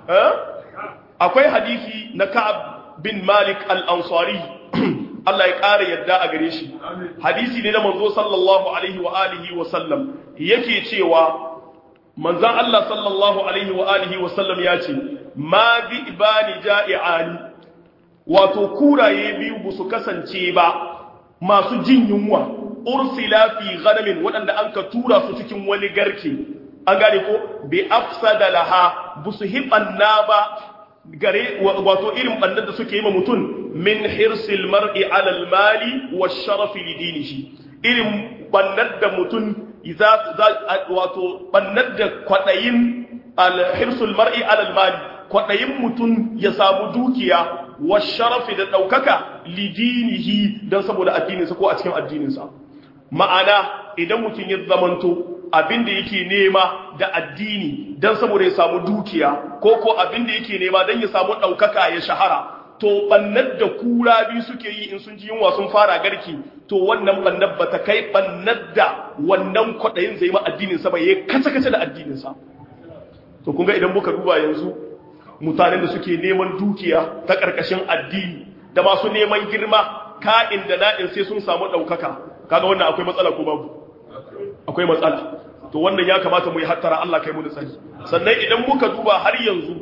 [SPEAKER 1] akwai hadisi na Ka'ab bin Malik al-Ansari Allah ya ƙara yadda a gare shi hadisi ne na manzo sallallahu alaihi wa alihi wa sallam yake cewa manzon Allah sallallahu alaihi wa alihi wa sallam ya ce ma bi ibani ja'i'ani wato kuraye biyu ba su kasance ba masu jin yunwa ursila fi ghanamin waɗanda an ka tura su cikin wani garke an gane ko bi afsada laha busu hibanna ba gare wato irin bannar da suke yi ma mutum min hirsil mar'i ala al-mali wa sharafi li dinihi irin bannar da mutum wato bannar da kwadayin al-hirsul mar'i ala al-mali kwadayin mutum ya samu dukiya wa sharafi da daukaka li dinihi dan saboda addininsa ko a cikin addininsa ma'ana idan mutum ya zamanto abin da yake nema da addini don saboda ya samu dukiya ko ko abin da yake nema don ya samu ɗaukaka ya shahara to bannar da kura biyu suke yi in sun ji yunwa sun fara garki to wannan bannar ba ta kai bannar da wannan kwaɗayin zai ma addininsa ba ya kace-kace da addininsa to kun ga idan muka duba yanzu mutanen da suke neman dukiya ta ƙarƙashin addini da masu neman girma ka'in da na'in sai sun samu ɗaukaka kaga wannan akwai matsala ko babu akwai matsala to wannan ya kamata mu yi hattara Allah kai mu da tsari sannan idan muka duba har yanzu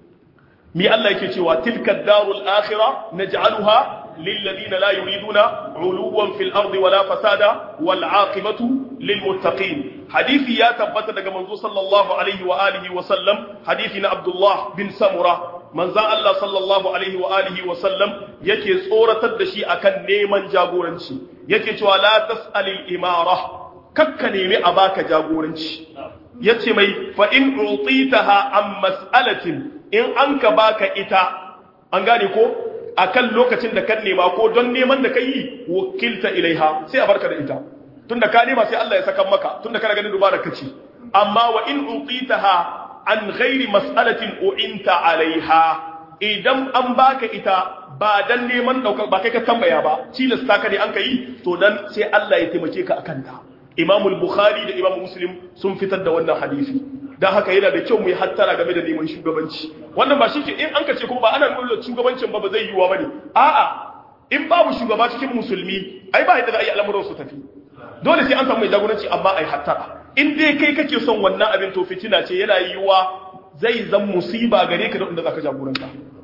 [SPEAKER 1] mi Allah yake cewa tilka darul akhirah naj'aluha lil ladina la yuriduna uluwan fil ardi wala fasada wal aqibatu lil muttaqin hadisi ya tabbata daga manzo sallallahu alaihi wa alihi wa sallam hadisi na Abdullah bin Samura manzan Allah sallallahu alaihi wa alihi wa sallam yake tsoratar da shi akan neman jagoranci yake cewa la tas'alil imara kakka nemi a baka jagoranci yace mai fa in utitaha an mas'alatin in an ka baka ita an gane ko akan lokacin da kan nema ko don neman da kai wakilta ilaiha sai a barka da ita tunda ka nema sai Allah ya saka maka tunda kana ganin dubara kace amma wa in utitaha an ghairi mas'alatin u'inta alaiha idan an baka ita ba dan neman daukar ba kai ka tambaya ba tilasta ka ne an kai to dan sai Allah ya taimake ka akan ta Imam al-Bukhari da Imam Muslim sun fitar da wannan hadisi dan haka yana da kyau mu yi hattara game da neman shugabanci wannan ba shi ke in an kace kuma ba ana nuna shugabancin ba ba zai yiwa bane a'a in babu shugaba cikin musulmi ai ba yadda za a yi al'amuran su tafi dole sai an samu mai jagoranci amma ai hattara in dai kai kake son wannan abin to fitina ce yana yiwa zai zan musiba gare ka da inda zaka jagoranta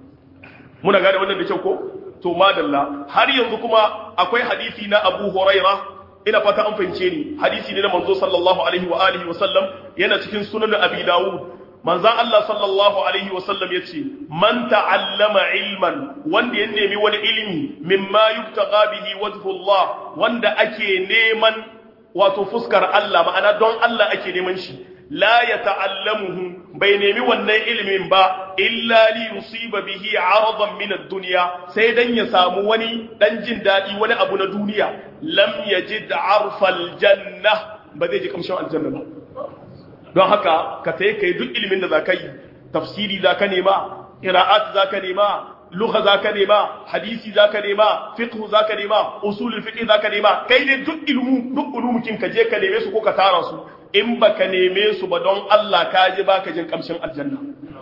[SPEAKER 1] muna gane wannan da kyau ko to madalla har yanzu kuma akwai hadisi na Abu Huraira ina fata an fahimce ni hadisi ne na manzo sallallahu alaihi wa alihi wa sallam yana cikin sunan Abi Dawud manzon Allah sallallahu alaihi wa sallam yace man ta'allama ilman wanda ya nemi wani ilimi mimma yubtaga bihi wajhu Allah wanda ake neman wato fuskar Allah ma'ana don Allah ake neman shi la ya ta'allamuhu bai nemi wannan ilimin ba illa li yusiba bihi aradan min ad-dunya sai dan ya samu wani dan jin dadi wani abu na duniya lam yajid arfal janna ba zai ji kamshin aljanna ba don haka ka tayi kai duk ilimin da zaka yi tafsiri zaka nema qira'at zaka nema lugha zaka nema hadisi zaka nema fiqh zaka nema usulul fiqh zaka nema kai ne duk ilmu duk ulumukin ka je ka neme su ko ka tara su in baka neme su ba don Allah ka ji baka jin kamshin aljanna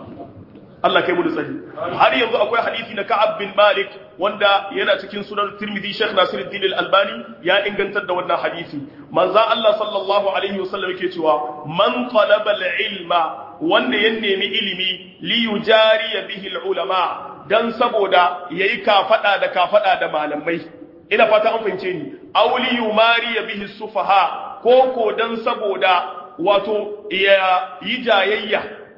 [SPEAKER 1] Allah kai mu da tsari har yanzu akwai hadisi na Ka'ab bin Malik wanda yana cikin sunan Tirmidhi Sheikh Nasiruddin Al-Albani ya ingantar da wannan hadisi manzo Allah sallallahu alaihi wasallam yake cewa man talaba al-ilma wanda ya nemi ilimi li yujari bihi al-ulama dan saboda yayi kafada da kafada da malamai ina fata an fahimce ni auli yumari bihi sufaha ko ko dan saboda wato ya yi jayayya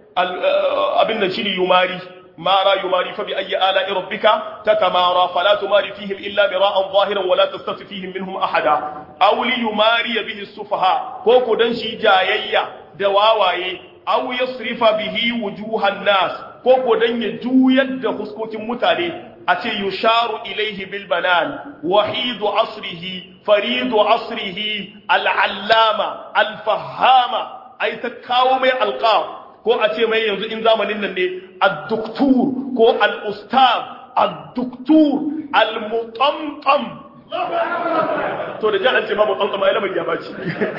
[SPEAKER 1] abin da shine yumari mara yumari fa bi ayyi ala'i rabbika tatamara fala tumari fihim illa mira'an zahiran wala tastati fihim minhum ahada aw li yumari bihi sufaha ko ko dan shi jayayya da wawaye aw yasrifa bihi wujuhan nas ko ko dan ya juyar da huskokin mutane a ce yusharu ilaihi bil banan wahidu asrihi faridu asrihi al'allama alfahama ai ta kawo mai alqab ko a ce mai yanzu in zamanin nan ne ad-doktor ko al-ustaz ad-doktor al-mutamtam to da jihar ce ma mutamtam ai lamar ya baci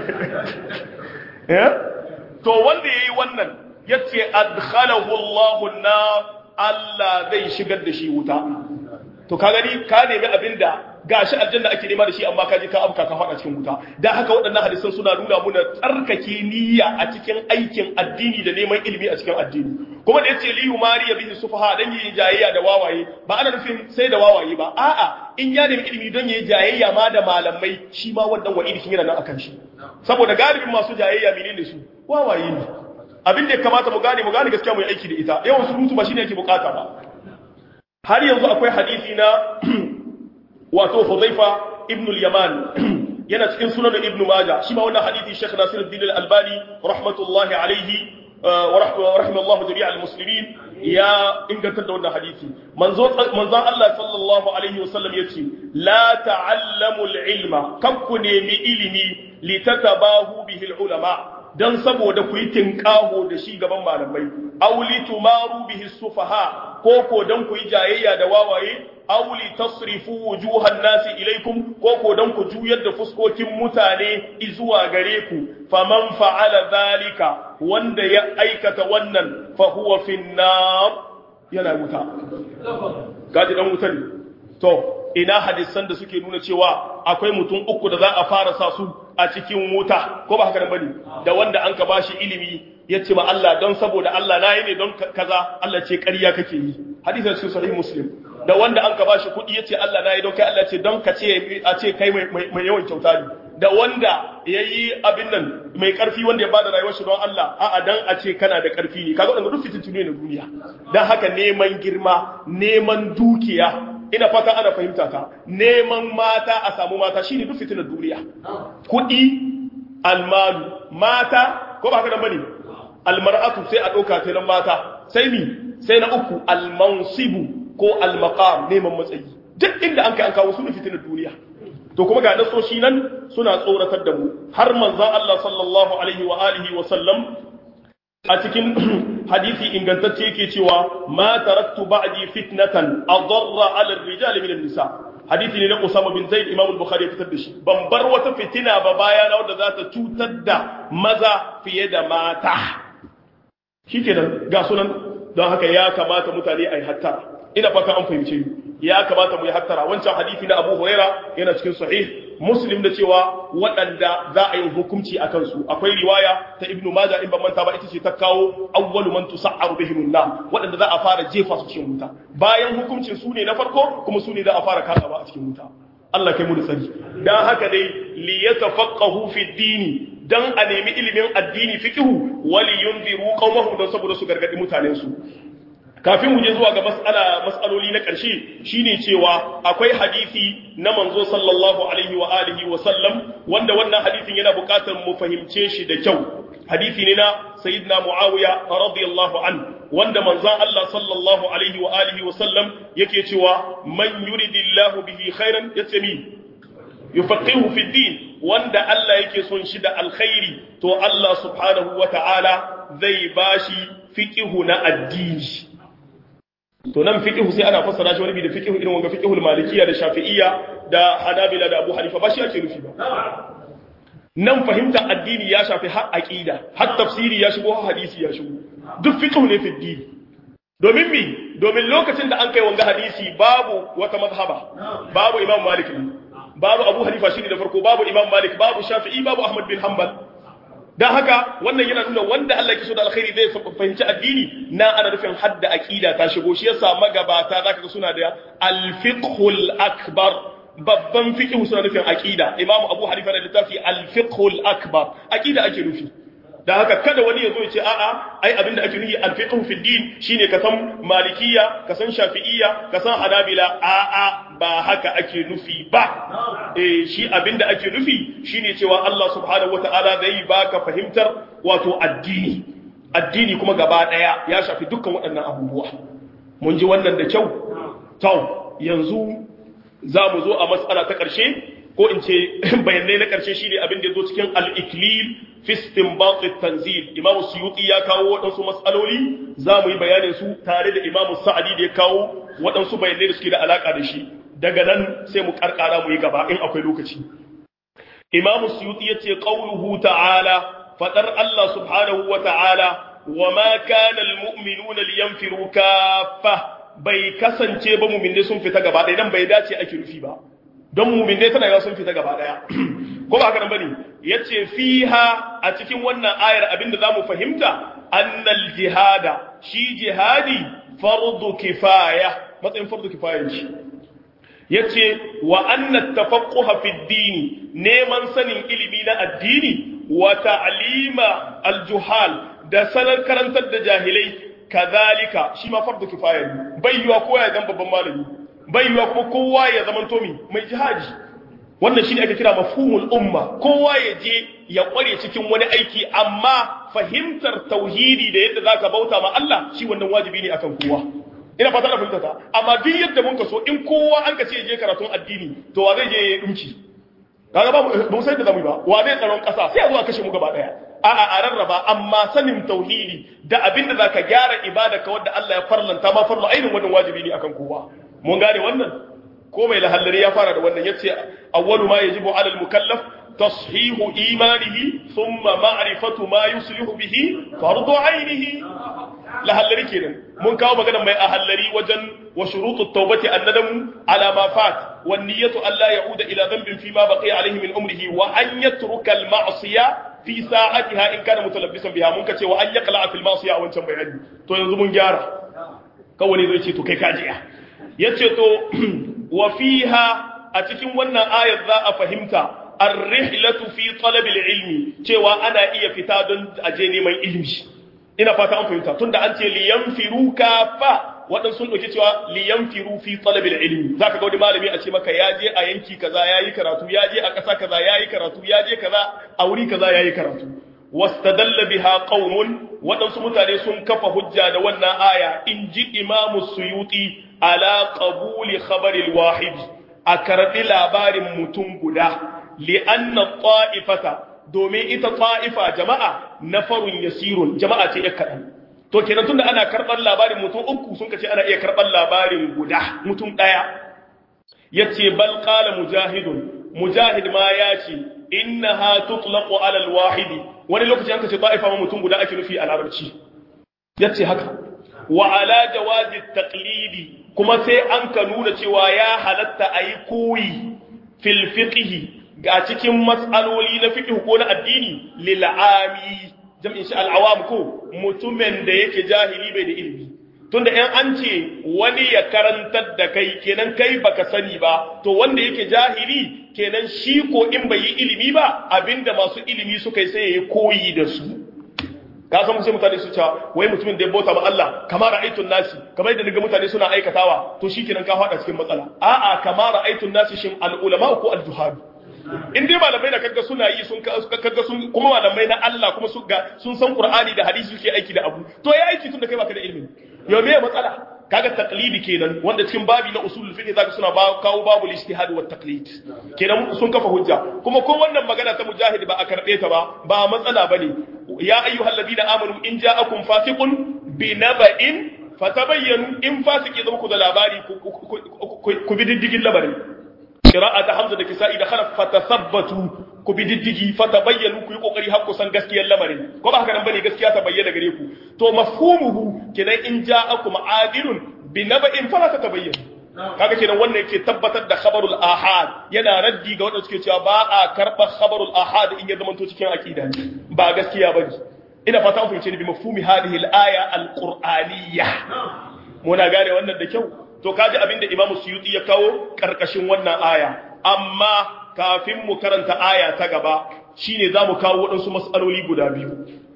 [SPEAKER 1] to wanda yayi wannan yace adkhalahu Allahu an-nar Allah zai shigar da shi wuta to ka gani ka nemi abinda gashi aljanna ake nema da shi amma ka je ka abuka ka fada cikin wuta dan haka waɗannan hadisan suna nuna muna tsarkake niyya a cikin aikin addini da neman ilimi a cikin addini kuma da yace liyu mariya bihi sufaha dan yi jayayya da wawaye ba ana nufin sai da wawaye ba a'a in ya nemi ilimi don yayi jayayya ma da malamai shi ma wannan wa'idi kin yana nan akan shi saboda galibin masu jayayya menene su wawaye ne abin da ya kamata mu gane mu gane gaskiya mu yi aiki da ita yawan surutu ba shine yake bukata ba har yanzu akwai hadisi na wato Hudhaifa ibn al-Yaman yana cikin sunan Ibn Majah shi ma wannan hadisi Sheikh Nasiruddin al-Albani rahmatullahi alayhi wa rahimallahu jami'a al-muslimin ya inganta da wannan hadisi manzo manzon Allah sallallahu alaihi wasallam yace la ta'allamu al-ilma kakku nemi ilimi litatabahu bihi al-ulama dan saboda ku yi tinkaho da shi gaban malamai auli tumaru bihi sufaha ko ko dan ku yi jayayya da wawaye auli tasrifu wujuhan nasi ilaikum ko ko dan ku juyar da fuskokin mutane zuwa gare ku faman fa'ala zalika wanda ya aikata wannan fa huwa finnar yana wuta gaji dan wuta ne to ina hadisan da suke nuna cewa akwai mutum uku da za a fara sa su a cikin wuta ko ba haka nan bane da wanda an ka bashi ilimi ya ce ma Allah don saboda Allah na yi ne don kaza Allah ce ƙarya kake yi hadisin cikin sahih muslim da wanda an ka bashi kuɗi ya ce Allah na yi don kai Allah ce don ka ce a ce kai mai yawan kyauta ne da wanda ya yi abin nan mai ƙarfi wanda ya bada rayuwar shi don Allah a'a dan a ce kana da ƙarfi ne kaga wannan duk fitintunu ne na duniya dan haka neman girma neman dukiya ina fata ana fahimta ta neman mata a samu mata shine duk fitinar duniya kuɗi almalu mata ko ba haka nan bane almar'atu sai a ɗauka ta nan mata sai mi sai na uku almansibu ko almaqam neman matsayi duk inda an kai an kawo suna fitinar duniya to kuma ga nasoshi nan suna tsoratar da mu har manzon Allah sallallahu alaihi wa alihi wa sallam a cikin hadisi ingantacce yake cewa ma taraktu ba'di fitnatan adarra 'ala ar-rijal min an-nisa hadisi ne na Usama bin Zaid Imam al-Bukhari ya fitar da shi ban bar wata fitina ba baya na wanda za ta cutar da maza fiye da mata shikenan ga sunan don haka ya kamata mutane ai hattara ina fata an fahimce ni ya kamata mu yi hattara wancan hadisi na Abu Huraira yana cikin sahih Muslim da cewa waɗanda za a yi hukunci a kansu akwai riwaya ta Ibn Majah in ban manta ba ita ce ta kawo awwalu man tusa'aru bihim nar waɗanda za a fara jefa su cikin wuta bayan hukuncin su ne na farko kuma su ne za a fara kasawa a cikin wuta Allah kai mu da sani dan haka dai li yatafaqahu fi dini dan a nemi ilimin addini fiqhu wali yunziru qaumahum dan saboda su gargadi mutanen su kafin mu je zuwa ga mas'ala mas'aloli na ƙarshe shine cewa akwai hadisi na manzo sallallahu alaihi wa alihi wa sallam wanda wannan hadisin yana buƙatar mu fahimce shi da kyau hadisi ne na sayyidina muawiya radiyallahu an wanda manzon Allah sallallahu alaihi wa alihi wa sallam yake cewa man yuridillahu bihi khairan yatsami yufaqihu fi din wanda Allah yake son shi da alkhairi to Allah subhanahu wa ta'ala zai bashi fiqihu na addini to nan fiqhu sai ana fassara shi wani bi da fiqhu irin wanga fiqhul malikiyya da shafi'iyya da hanabila da abu hanifa ba shi ake nufi ba nan fahimta addini ya shafi har aqida har tafsiri ya shigo har hadisi ya shigo duk fiqhu ne fi dini domin mi domin lokacin da an kai wanga hadisi babu wata mazhaba babu imam malik babu abu hanifa shine da farko babu imam malik babu shafi'i babu ahmad bin hanbal dan haka wannan yana nuna wanda Allah yake so da alkhairi zai fahimci addini na ana nufin hadda aqida ta shigo shi yasa magabata zaka ga suna da al-fiqhul akbar babban fiqh suna nufin aqida imam abu hanifa da littafi al-fiqhul akbar aqida ake nufi da haka kada wani ya zo ya ce a'a ai abinda ake nufi al-fiqh fi din shine ka san malikiyya ka san shafi'iyya ka san hanabila a'a ba haka ake nufi ba eh shi abinda ake nufi shine cewa Allah subhanahu wataala zai baka fahimtar wato addini addini kuma gaba daya ya shafi dukkan waɗannan abubuwa mun ji wannan da kyau to yanzu za mu zo a matsala ta ƙarshe ko in ce bayanai na ƙarshe shine abin da ya zo cikin al-iklil fi istinbat at-tanzil Imam Suyuti ya kawo waɗansu mas'aloli za mu yi bayanin su tare da Imam Sa'adi da ya kawo waɗansu bayanai da suke da alaka da shi daga nan sai mu karkara mu yi gaba in akwai lokaci Imam Suyuti yace qauluhu ta'ala fadar Allah subhanahu wa ta'ala wa ma kana al-mu'minuna liyanfiru kaffa bai kasance ba mu'minne sun fita gaba ɗaya dan bai dace ake rufi ba don mu'minne tana yawa sun fita gaba ɗaya ko ba haka nan bane yace fiha a cikin wannan ayar abinda zamu fahimta annal jihada shi jihadi fardu kifaya matsayin fardu kifaya ce yace wa anna tafaqquha fi ad-din neman sanin ilimi na addini wa ta'lima al-juhal da sanar karantar da jahilai kazalika shi ma fardu kifaya ne bai yiwa kowa ya zama babban malami bai yiwa kuma kowa ya zama tomi mai jihadi wannan shine ake kira mafhumul umma kowa ya je ya kware cikin wani aiki amma fahimtar tauhidi da yadda zaka bauta ma Allah shi wannan wajibi ne akan kowa ina fata da fahimta ta amma duk yadda mun so in kowa an ka ce je karatun addini to wa zai je dumci kaga ba mu sai da zamu ba wa zai tsaron kasa sai a zo a kashe mu gaba daya a'a a rarraba amma sanin tauhidi da abinda zaka gyara ibada ka wanda Allah ya farlanta ma farlo ainin wannan wajibi ne akan kowa mun gane wannan ko mai lahallari ya fara da wannan yace awwalu ma yajibu ala al-mukallaf tashihu imanihi thumma ma'rifatu ma yuslihu bihi fardu ainihi lahallari kenan mun kawo magana mai ahallari wajen wa shurutu tawbati annadamu ala ma fat wan niyyatu alla ya'uda ila dhanbin fi ma baqiya alayhi min umrihi wa an yatruka al-ma'siya fi sa'atiha in kana mutalabbisan biha mun kace wa an yaqla fil ma'siya a wancan bayani to yanzu mun gyara kawai zai ce to kai kajiya yace to wa fiha a cikin wannan ayar za a fahimta ar-rihlatu fi talab al-ilmi cewa ana iya fita don aje neman ilimi ina fata an fahimta tunda an ce liyanfiru kafa waɗansu sun ɗauki cewa liyanfiru fi talabil ilmi zaka ga wani malami a ce maka ya je a yanki kaza yayi karatu ya je a ƙasa kaza yayi karatu ya je kaza a wuri kaza yayi karatu wastadalla biha qaumun waɗansu mutane sun kafa hujja da wannan aya in ji imamu suyuti ala qabuli khabaril wahid a karɓi labarin mutum guda li'anna ta'ifata domin ita ta'ifa jama'a nafarun yasirun jama'a ce ya kaɗan to kenan tunda ana karɓar labarin mutum uku sun kace ana iya karɓar labarin guda mutum ɗaya yace bal qala mujahidun mujahid ma ya ce innaha tutlaqu ala alwahidi wani lokaci an kace ta'ifa ma mutum guda ake nufi a larabci yace haka wa ala jawazi taqlidi kuma sai an ka nuna cewa ya halatta ayi koyi fil fiqhi ga cikin matsaloli na fiqh ko na addini lil ami jam'in shi al awam ko mutumin da yake jahili bai da ilimi tunda in an ce wani ya karantar da kai kenan kai baka sani ba to wanda yake jahili kenan shi ko in bai yi ilimi ba abinda masu ilimi suka yi sai ya yi koyi da su ka san sai mutane su cewa wai mutumin da ya bauta ma Allah kamar ra'aytun nasi kamar da naga mutane suna aikatawa to shikenan ka fada cikin matsala a'a kamar ra'aytun nasi shin al ulama ko al juhad in dai malamai da kaga suna yi sun kaga sun kuma malamai na Allah kuma su ga sun san Qur'ani da hadisi suke aiki da abu to ya aiki tun da kai baka da ilimi yau me matsala kaga taqlidi kenan wanda cikin babi na usulul fiqh zaka suna ba kawo babu ijtihad wa taqlid kenan sun kafa hujja kuma ko wannan magana ta mujahid ba a karbe ta ba ba matsala bane ya ayyuhal ladina amanu in ja'akum fasiqun binaba'in fatabayyanu in fasiki zama ku da labari ku bi diddigin labarin qira'a ta hamza da kisa'i da khalaf fatathabbatu ku bi diddigi fatabayyanu ku yi kokari har ku san gaskiyar lamarin ko ba haka nan bane gaskiya ta bayyana gare ku to mafhumuhu kenan in ja'akum adilun bi naba'in fala tatabayyanu kaga kenan wannan yake tabbatar da khabarul ahad yana raddi ga wanda suke cewa ba a karba khabarul ahad in ya zama to cikin aqida ba gaskiya bane ina fata an fahimce ni bi mafhumi hadhihi al-aya al-qur'aniyya muna gane wannan da kyau to kaji abinda imamu suyuti ya kawo karkashin wannan aya amma kafin mu karanta aya ta gaba shine zamu kawo waɗansu mas'aloli guda biyu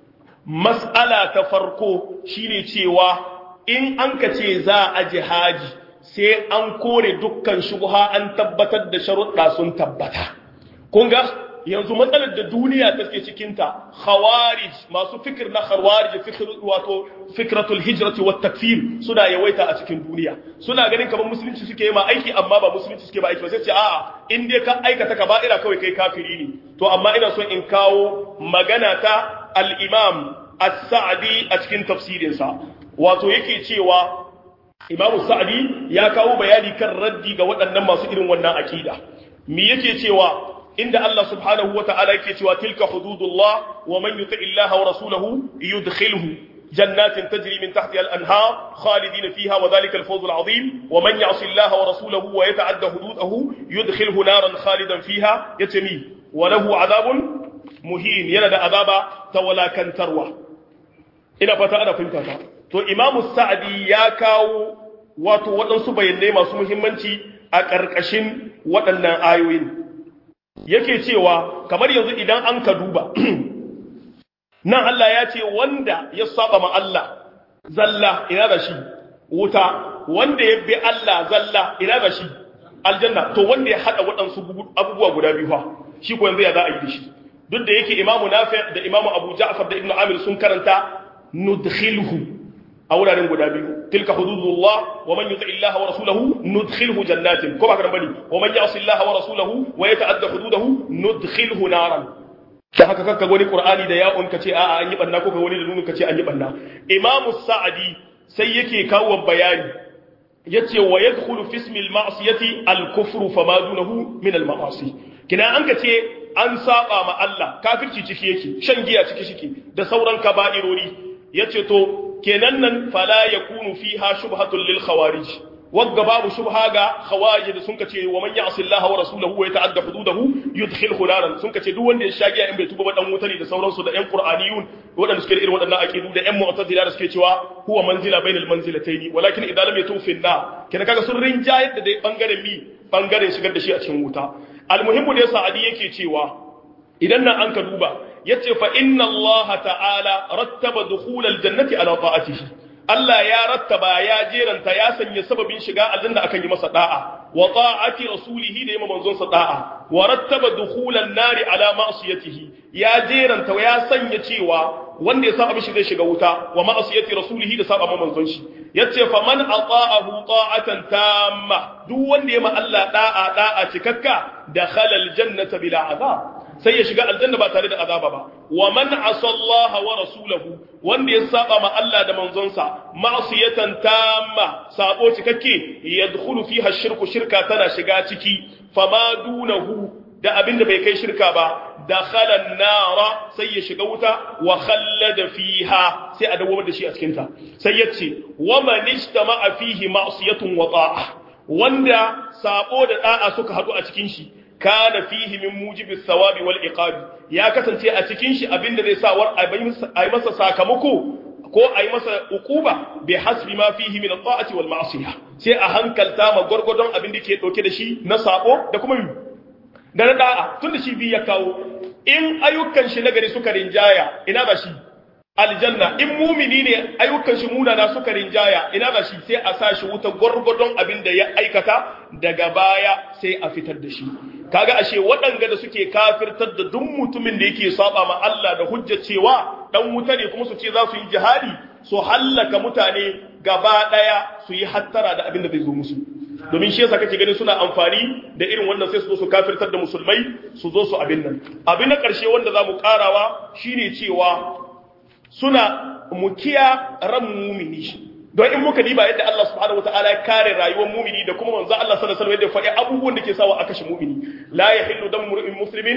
[SPEAKER 1] mas'ala ta farko shine cewa in an ka ce za a jihaji sai an kore dukkan shubha an tabbatar da sharuɗa sun tabbata kun ga yanzu matsalar da duniya take cikinta khawarij masu fikir na khawarij fikir wato fikratul hijrati wat takfir suna yawaita a cikin duniya suna ganin kamar musulunci suke yi ma aiki amma ba musulunci suke ba aiki ba sai ce a'a in dai ka aikata kaba'ira kawai kai kafiri ne to amma ina so in kawo magana ta al-imam as-sa'di a cikin tafsirinsa wato yake cewa imamu sa'di ya kawo bayani kan raddi ga waɗannan masu irin wannan akida me yake cewa inda Allah subhanahu wa ta'ala yake cewa tilka hududullah wa man yuti illaha wa rasulahu yudkhilhu jannatin tajri min tahtiha al-anhar khalidina fiha wa dhalika al-fawz al-azim wa man ya'si illaha wa rasulahu wa yata'adda hududahu yudkhilhu naran khalidan fiha yatami wa lahu adhabun muhin yana da azaba tawalakantarwa ina fata ana fahimta ta to imamu sa'di ya kawo wato waɗansu bayanai masu muhimmanci a ƙarƙashin waɗannan ayoyin yake cewa kamar yanzu idan an ka duba nan Allah ya ce wanda ya saba ma Allah zalla ina da shi wuta wanda ya bi Allah zalla ina da shi aljanna to wanda ya hada waɗansu abubuwa guda biyu fa shi ko yanzu ya za a yi da shi duk da yake imamu nafi da imamu abu ja'far da ibnu amir sun karanta nudkhilhu a wuraren guda biyu tilka hududullah wa man yuti illaha wa rasulahu nudkhilhu jannatin ko ba ka bane wa man ya'si illaha wa rasulahu wa yata'adda hududahu nudkhilhu naran da haka kakka wani qur'ani da ya'un kace a'a an yi banna ko ka wani da nunun kace an yi banna imamu sa'adi sai yake kawo bayani yace wa yadkhulu fi ismi al-ma'siyati al-kufru fama dunahu min al-ma'asi kina an kace an saba ma Allah kafirci ciki yake shan giya ciki shike da sauran kaba'irori yace to kenan nan fala yakunu fiha shubhatun lil khawarij wagga babu shubha ga khawarij da sun kace wa man ya'si Allah wa rasulahu wa yata'adda hududahu yudkhilhu naran sun kace duk wanda ya shagiya in bai tuba ba dan wuta ne da sauransu da ƴan qur'aniyun waɗanda suke da irin waɗannan aqidu da ƴan mu'tazila da suke cewa huwa manzila bainal manzilataini walakin idan lam yatu fi na kenan kaga sun rinjayar da dai bangaren mi bangaren shigar da shi a cikin wuta almuhimmu ne sa'adi yake cewa idan nan an ka duba yace fa inna Allah ta'ala rattaba dukhul aljannati ala ta'atihi Allah ya rattaba ya jeranta ya sanya sababin shiga aljanna akan yi masa da'a wa ta'ati rasulihi da yima manzon sa da'a wa rattaba dukhulan nari ala ma'siyatihi ya jeranta ya sanya cewa wanda ya saba mishi zai shiga wuta wa ma'siyati rasulihi da saba manzon shi yace fa man ata'ahu ta'atan tamma duk wanda ya ma Allah da'a da'a cikakka dakhala aljannata bila azab sai ya shiga aljanna ba tare da azaba ba wa man asallaha wa rasulahu wanda ya saba ma Allah da manzonsa ma'siyatan tamma sabo cikakke yadkhulu fiha shirku shirka tana shiga ciki fama dunahu da abinda bai kai shirka ba dakhala an-nara sai ya shiga wuta wa khallada fiha sai a dawo da shi a cikin ta sai yace wa man istama'a fihi ma'siyatun wa ta'a wanda sabo da da'a suka hadu a cikin shi kana fihi min mujibi thawabi wal iqab ya kasance a cikin shi abinda zai sa war ai masa sakamako ko ai masa ukuba bi hasbi ma fihi min at-ta'ati wal ma'siyah sai a hankalta ma gurgurdon abin da ke dauke da shi na sabo da kuma da na da'a tunda shi bi ya kawo in ayyukan shi nagari suka rinjaya ina ba shi aljanna in mumini ne ayyukan shi munana suka rinjaya ina ba shi sai a sa shi wuta gurgurdon abin da ya aikata daga baya sai a fitar da shi kaga ashe waɗanga da suke kafirtar da duk mutumin da yake saba ma Allah da hujja cewa dan wuta ne kuma su ce za su yi jihadi su hallaka mutane gaba daya su yi hattara da abin da zai zo musu domin shi yasa kake ganin suna amfani da irin wannan sai su zo su kafirtar da musulmai su zo su abin nan abin na ƙarshe wanda za mu ƙarawa shine cewa suna mukiya ran mumini don in muka diba yadda Allah subhanahu wataala ya kare rayuwar mumini da kuma manzo Allah sallallahu alaihi wasallam yadda faɗi abubuwan da ke sawa a kashe mumini la yahillu damu mu'min muslimin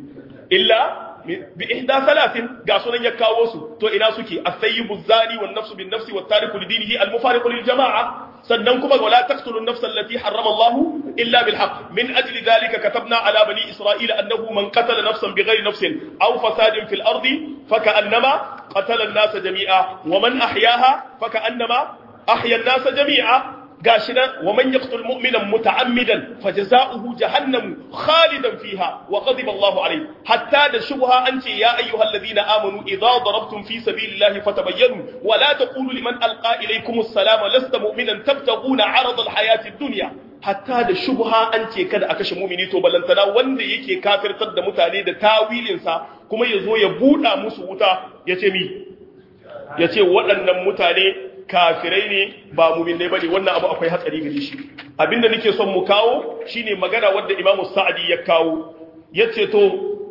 [SPEAKER 1] illa bi ihda salatin ga sunan ya kawo su to ina suke as-sayyibu zani wan nafsu bin nafsi wat tariku li dinihi al-mufariqu lil jama'a sannan kuma wala taqtulu an-nafsa allati harrama Allah illa bil haqq min ajli dhalika katabna ala bani isra'ila annahu man qatala nafsan bighayri nafsin aw fasadin fil ardi faka'annama qatala an-nasa jami'a wa man ahyaha faka'annama ahya an-nasa jami'a gashi nan wa man yaqtul mu'mina muta'ammidan fajza'uhu jahannam khalidan fiha wa ghadiba Allahu alayhi hatta da shubha an ce ya ayyuhalladhina amanu idza darabtum fi sabilillahi fatabayyanu wa la taqulu liman alqa ilaykum as-salama lasta mu'minan tabtaghuna 'arada al-hayati ad-dunya hatta da shubha an ce kada a kashe mumini to balantana wanda yake kafirtar da mutane da tawilinsa kuma ya zo ya buɗa musu wuta ya ce mi ya ce waɗannan mutane kafirai ne ba muminai ba ne wannan abu akwai hatsari gare shi abinda nake son mu kawo shine magana wadda imamu sa'adi ya kawo ya ce to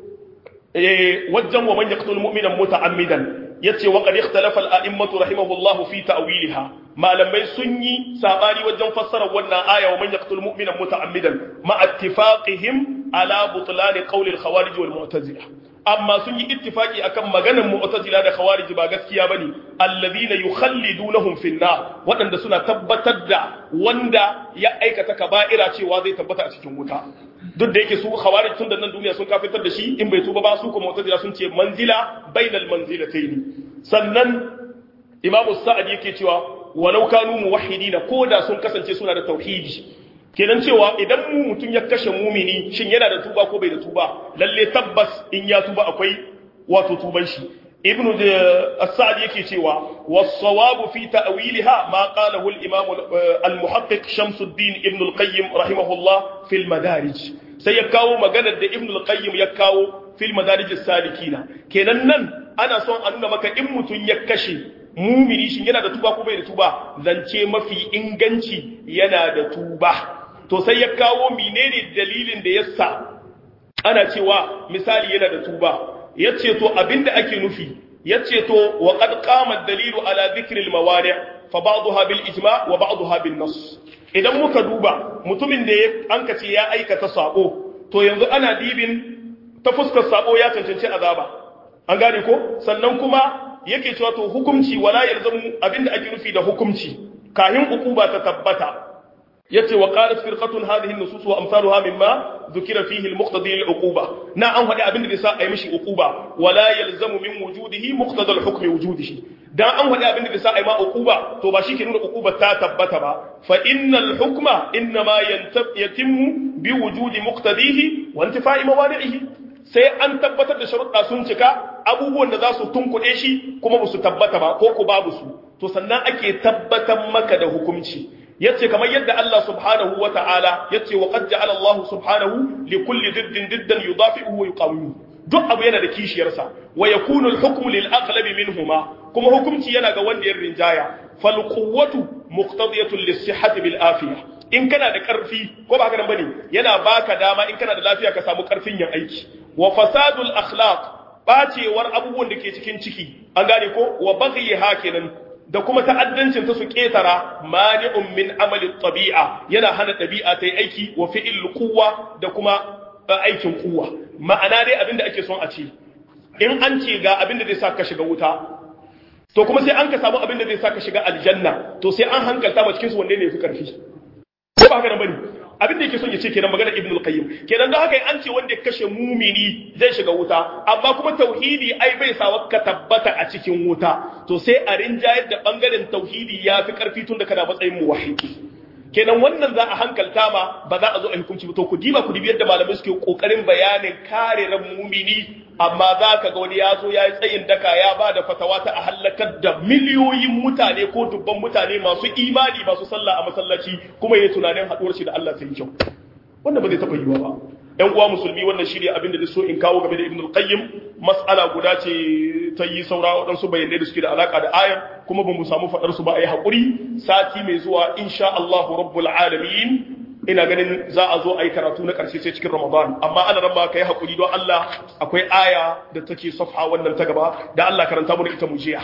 [SPEAKER 1] wajen wa man yaqtul mu'minan muta'ammidan yace wa qad ikhtalafa al-a'immatu rahimahullahu fi ta'wilha malamai sun yi sabani wajen fassara wannan aya wa man yaqtul mu'mina muta'ammidan ma ittifaqihim ala butlan qawl al-khawarij wal mu'tazila amma sun yi ittifaki akan maganar mu'tazila da khawarij ba gaskiya bane alladhina yukhallidunahum fi an wadanda suna tabbatar da wanda ya aikata kaba'ira cewa zai tabbata a cikin wuta duk da yake su khawarij tun da nan duniya sun kafitar da shi in bai tuba ba su kuma mu'tazila sun ce manzila bainal manzilatayn sannan imamu sa'ad yake cewa walau kanu muwahhidina koda sun kasance suna da tauhidi kenan cewa idan mu mutun ya kashe mumini shin yana da tuba ko bai da tuba lalle tabbas in ya tuba akwai wato tuban shi ibnu as-sa'd yake cewa was-sawabu fi ta'wilha ma qalahu al-imam al-muhaqqiq Shamsuddin ibn al-Qayyim rahimahullah fi al-madarij sai ya kawo maganar da ibn al-Qayyim ya kawo fi al-madarij as-salikina kenan nan ana son a nuna maka in mutun ya kashe mumini shin yana da tuba ko bai da tuba zance mafi inganci yana da tuba to sai ya kawo menene dalilin da yasa ana cewa misali yana da tuba yace to abinda ake nufi yace to wa qad qama ad-dalilu ala dhikri al-mawani' fa ba'daha bil ijma' wa ba'daha bin nass idan muka duba mutumin da an kace ya aikata sabo to yanzu ana dibin ta fuskar sabo ya cancanci azaba an gane ko sannan kuma yake cewa to hukunci wala yalzamu abinda ake nufi da hukunci kahin ukuba ta tabbata yace wa qalat firqatun hadhihi an-nusus wa amsaluha mimma dhukira fihi al-muqtadi lil-uquba na an hadi abinda zai sa ayi mishi uquba wala yalzamu min wujudihi muqtada al-hukm wujudihi dan an hadi abinda zai sa ayi ma uquba to ba shike nuna uquba ta tabbata ba fa innal hukma inma yatimmu bi wujudi muqtadihi wa intifa'i mawani'ihi sai an tabbatar da sharuɗa sun cika abubuwan da za su tunkuɗe shi kuma ba su tabbata ba ko ku babu su to sannan ake tabbatar maka da hukunci yace kamar yadda Allah subhanahu wa ta'ala yace wa qad ja'ala Allah subhanahu li kulli diddin diddan yudafi'uhu wa yuqawimu duk abu yana da kishiyarsa wa yakunu al-hukmu lil aghlabi minhuma kuma hukunci yana ga wanda ya rinjaya fal quwwatu muqtadiyatun lis-sihhati bil afiyah in kana da karfi ko ba haka nan bane yana baka dama in kana da lafiya ka samu karfin yin aiki wa fasadul akhlaq bacewar abubuwan da ke cikin ciki an gane ko wa baghiha kenan da kuma ta'addancin ta su ketara mani'un min amali tabi'a yana hana dabi'a ta yi aiki wa fi'il quwwa da kuma aikin quwwa ma'ana dai abinda ake son a ce in an ce ga abinda zai sa ka shiga wuta to kuma sai an ka samu abinda zai sa ka shiga aljanna to sai an hankalta ma cikin su wanne ne fi karfi ko ba haka nan bane abin da yake son ya ce kenan magana ibn al-qayyim kenan don haka an ce wanda ya kashe mumini zai shiga wuta amma kuma tauhidi ai bai sa ka tabbata a cikin wuta to sai a rinjayar da bangaren tauhidi ya fi karfi tun da kana matsayin muwahhidi kenan wannan za a hankalta ma ba za a zo a hukunci ba to ku diba ku dibi yadda malamai suke kokarin bayanin kare ran mumini amma za ka ga wani ya zo ya yi tsayin daka ya ba da fatawa ta a hallakar da miliyoyin mutane ko dubban mutane masu imani masu sallah a masallaci kuma ya tunanin haɗuwar shi da Allah sai kyau wannan ba zai taɓa yiwa ba ƴan uwa musulmi wannan shirya abin da so in kawo game da ibn al-qayyim mas'ala guda ce ta yi saura waɗansu bayanai da suke da alaka da ayar kuma ba mu samu faɗar su ba a yi haƙuri sati mai zuwa insha Allahu rabbul alamin ina ganin za a zo a yi karatu na ƙarshe sai cikin Ramadan amma ana ran ba ka yi haƙuri don Allah akwai aya da take safha wannan ta gaba da Allah karanta mu da ita mu jiya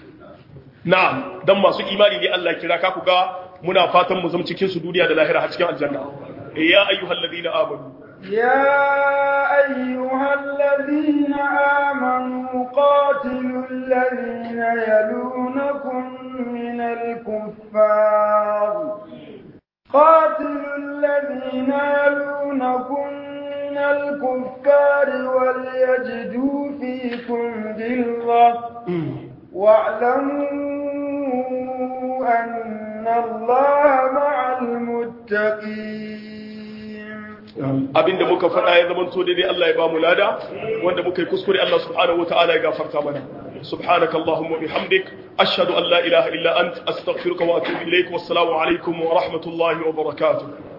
[SPEAKER 1] na'am dan masu imani ne Allah kira ka ku ga muna fatan mu zama cikin su duniya da lahira har cikin aljanna ya ayyuhal ladina amanu
[SPEAKER 2] يا أيها الذين آمنوا قاتلوا الذين يلونكم من الكفار قاتلوا الذين يلونكم من الكفار وليجدوا فيكم غلظة واعلموا أن الله مع المتقين
[SPEAKER 1] abinda muka faɗa ya zama to daidai Allah ya ba mu lada wanda muka yi kuskure Allah subhanahu wataala ya gafarta mana subhanaka allahumma bihamdik ashhadu an la ilaha illa ant astaghfiruka wa atubu ilaik wassalamu alaikum wa rahmatullahi wa barakatuh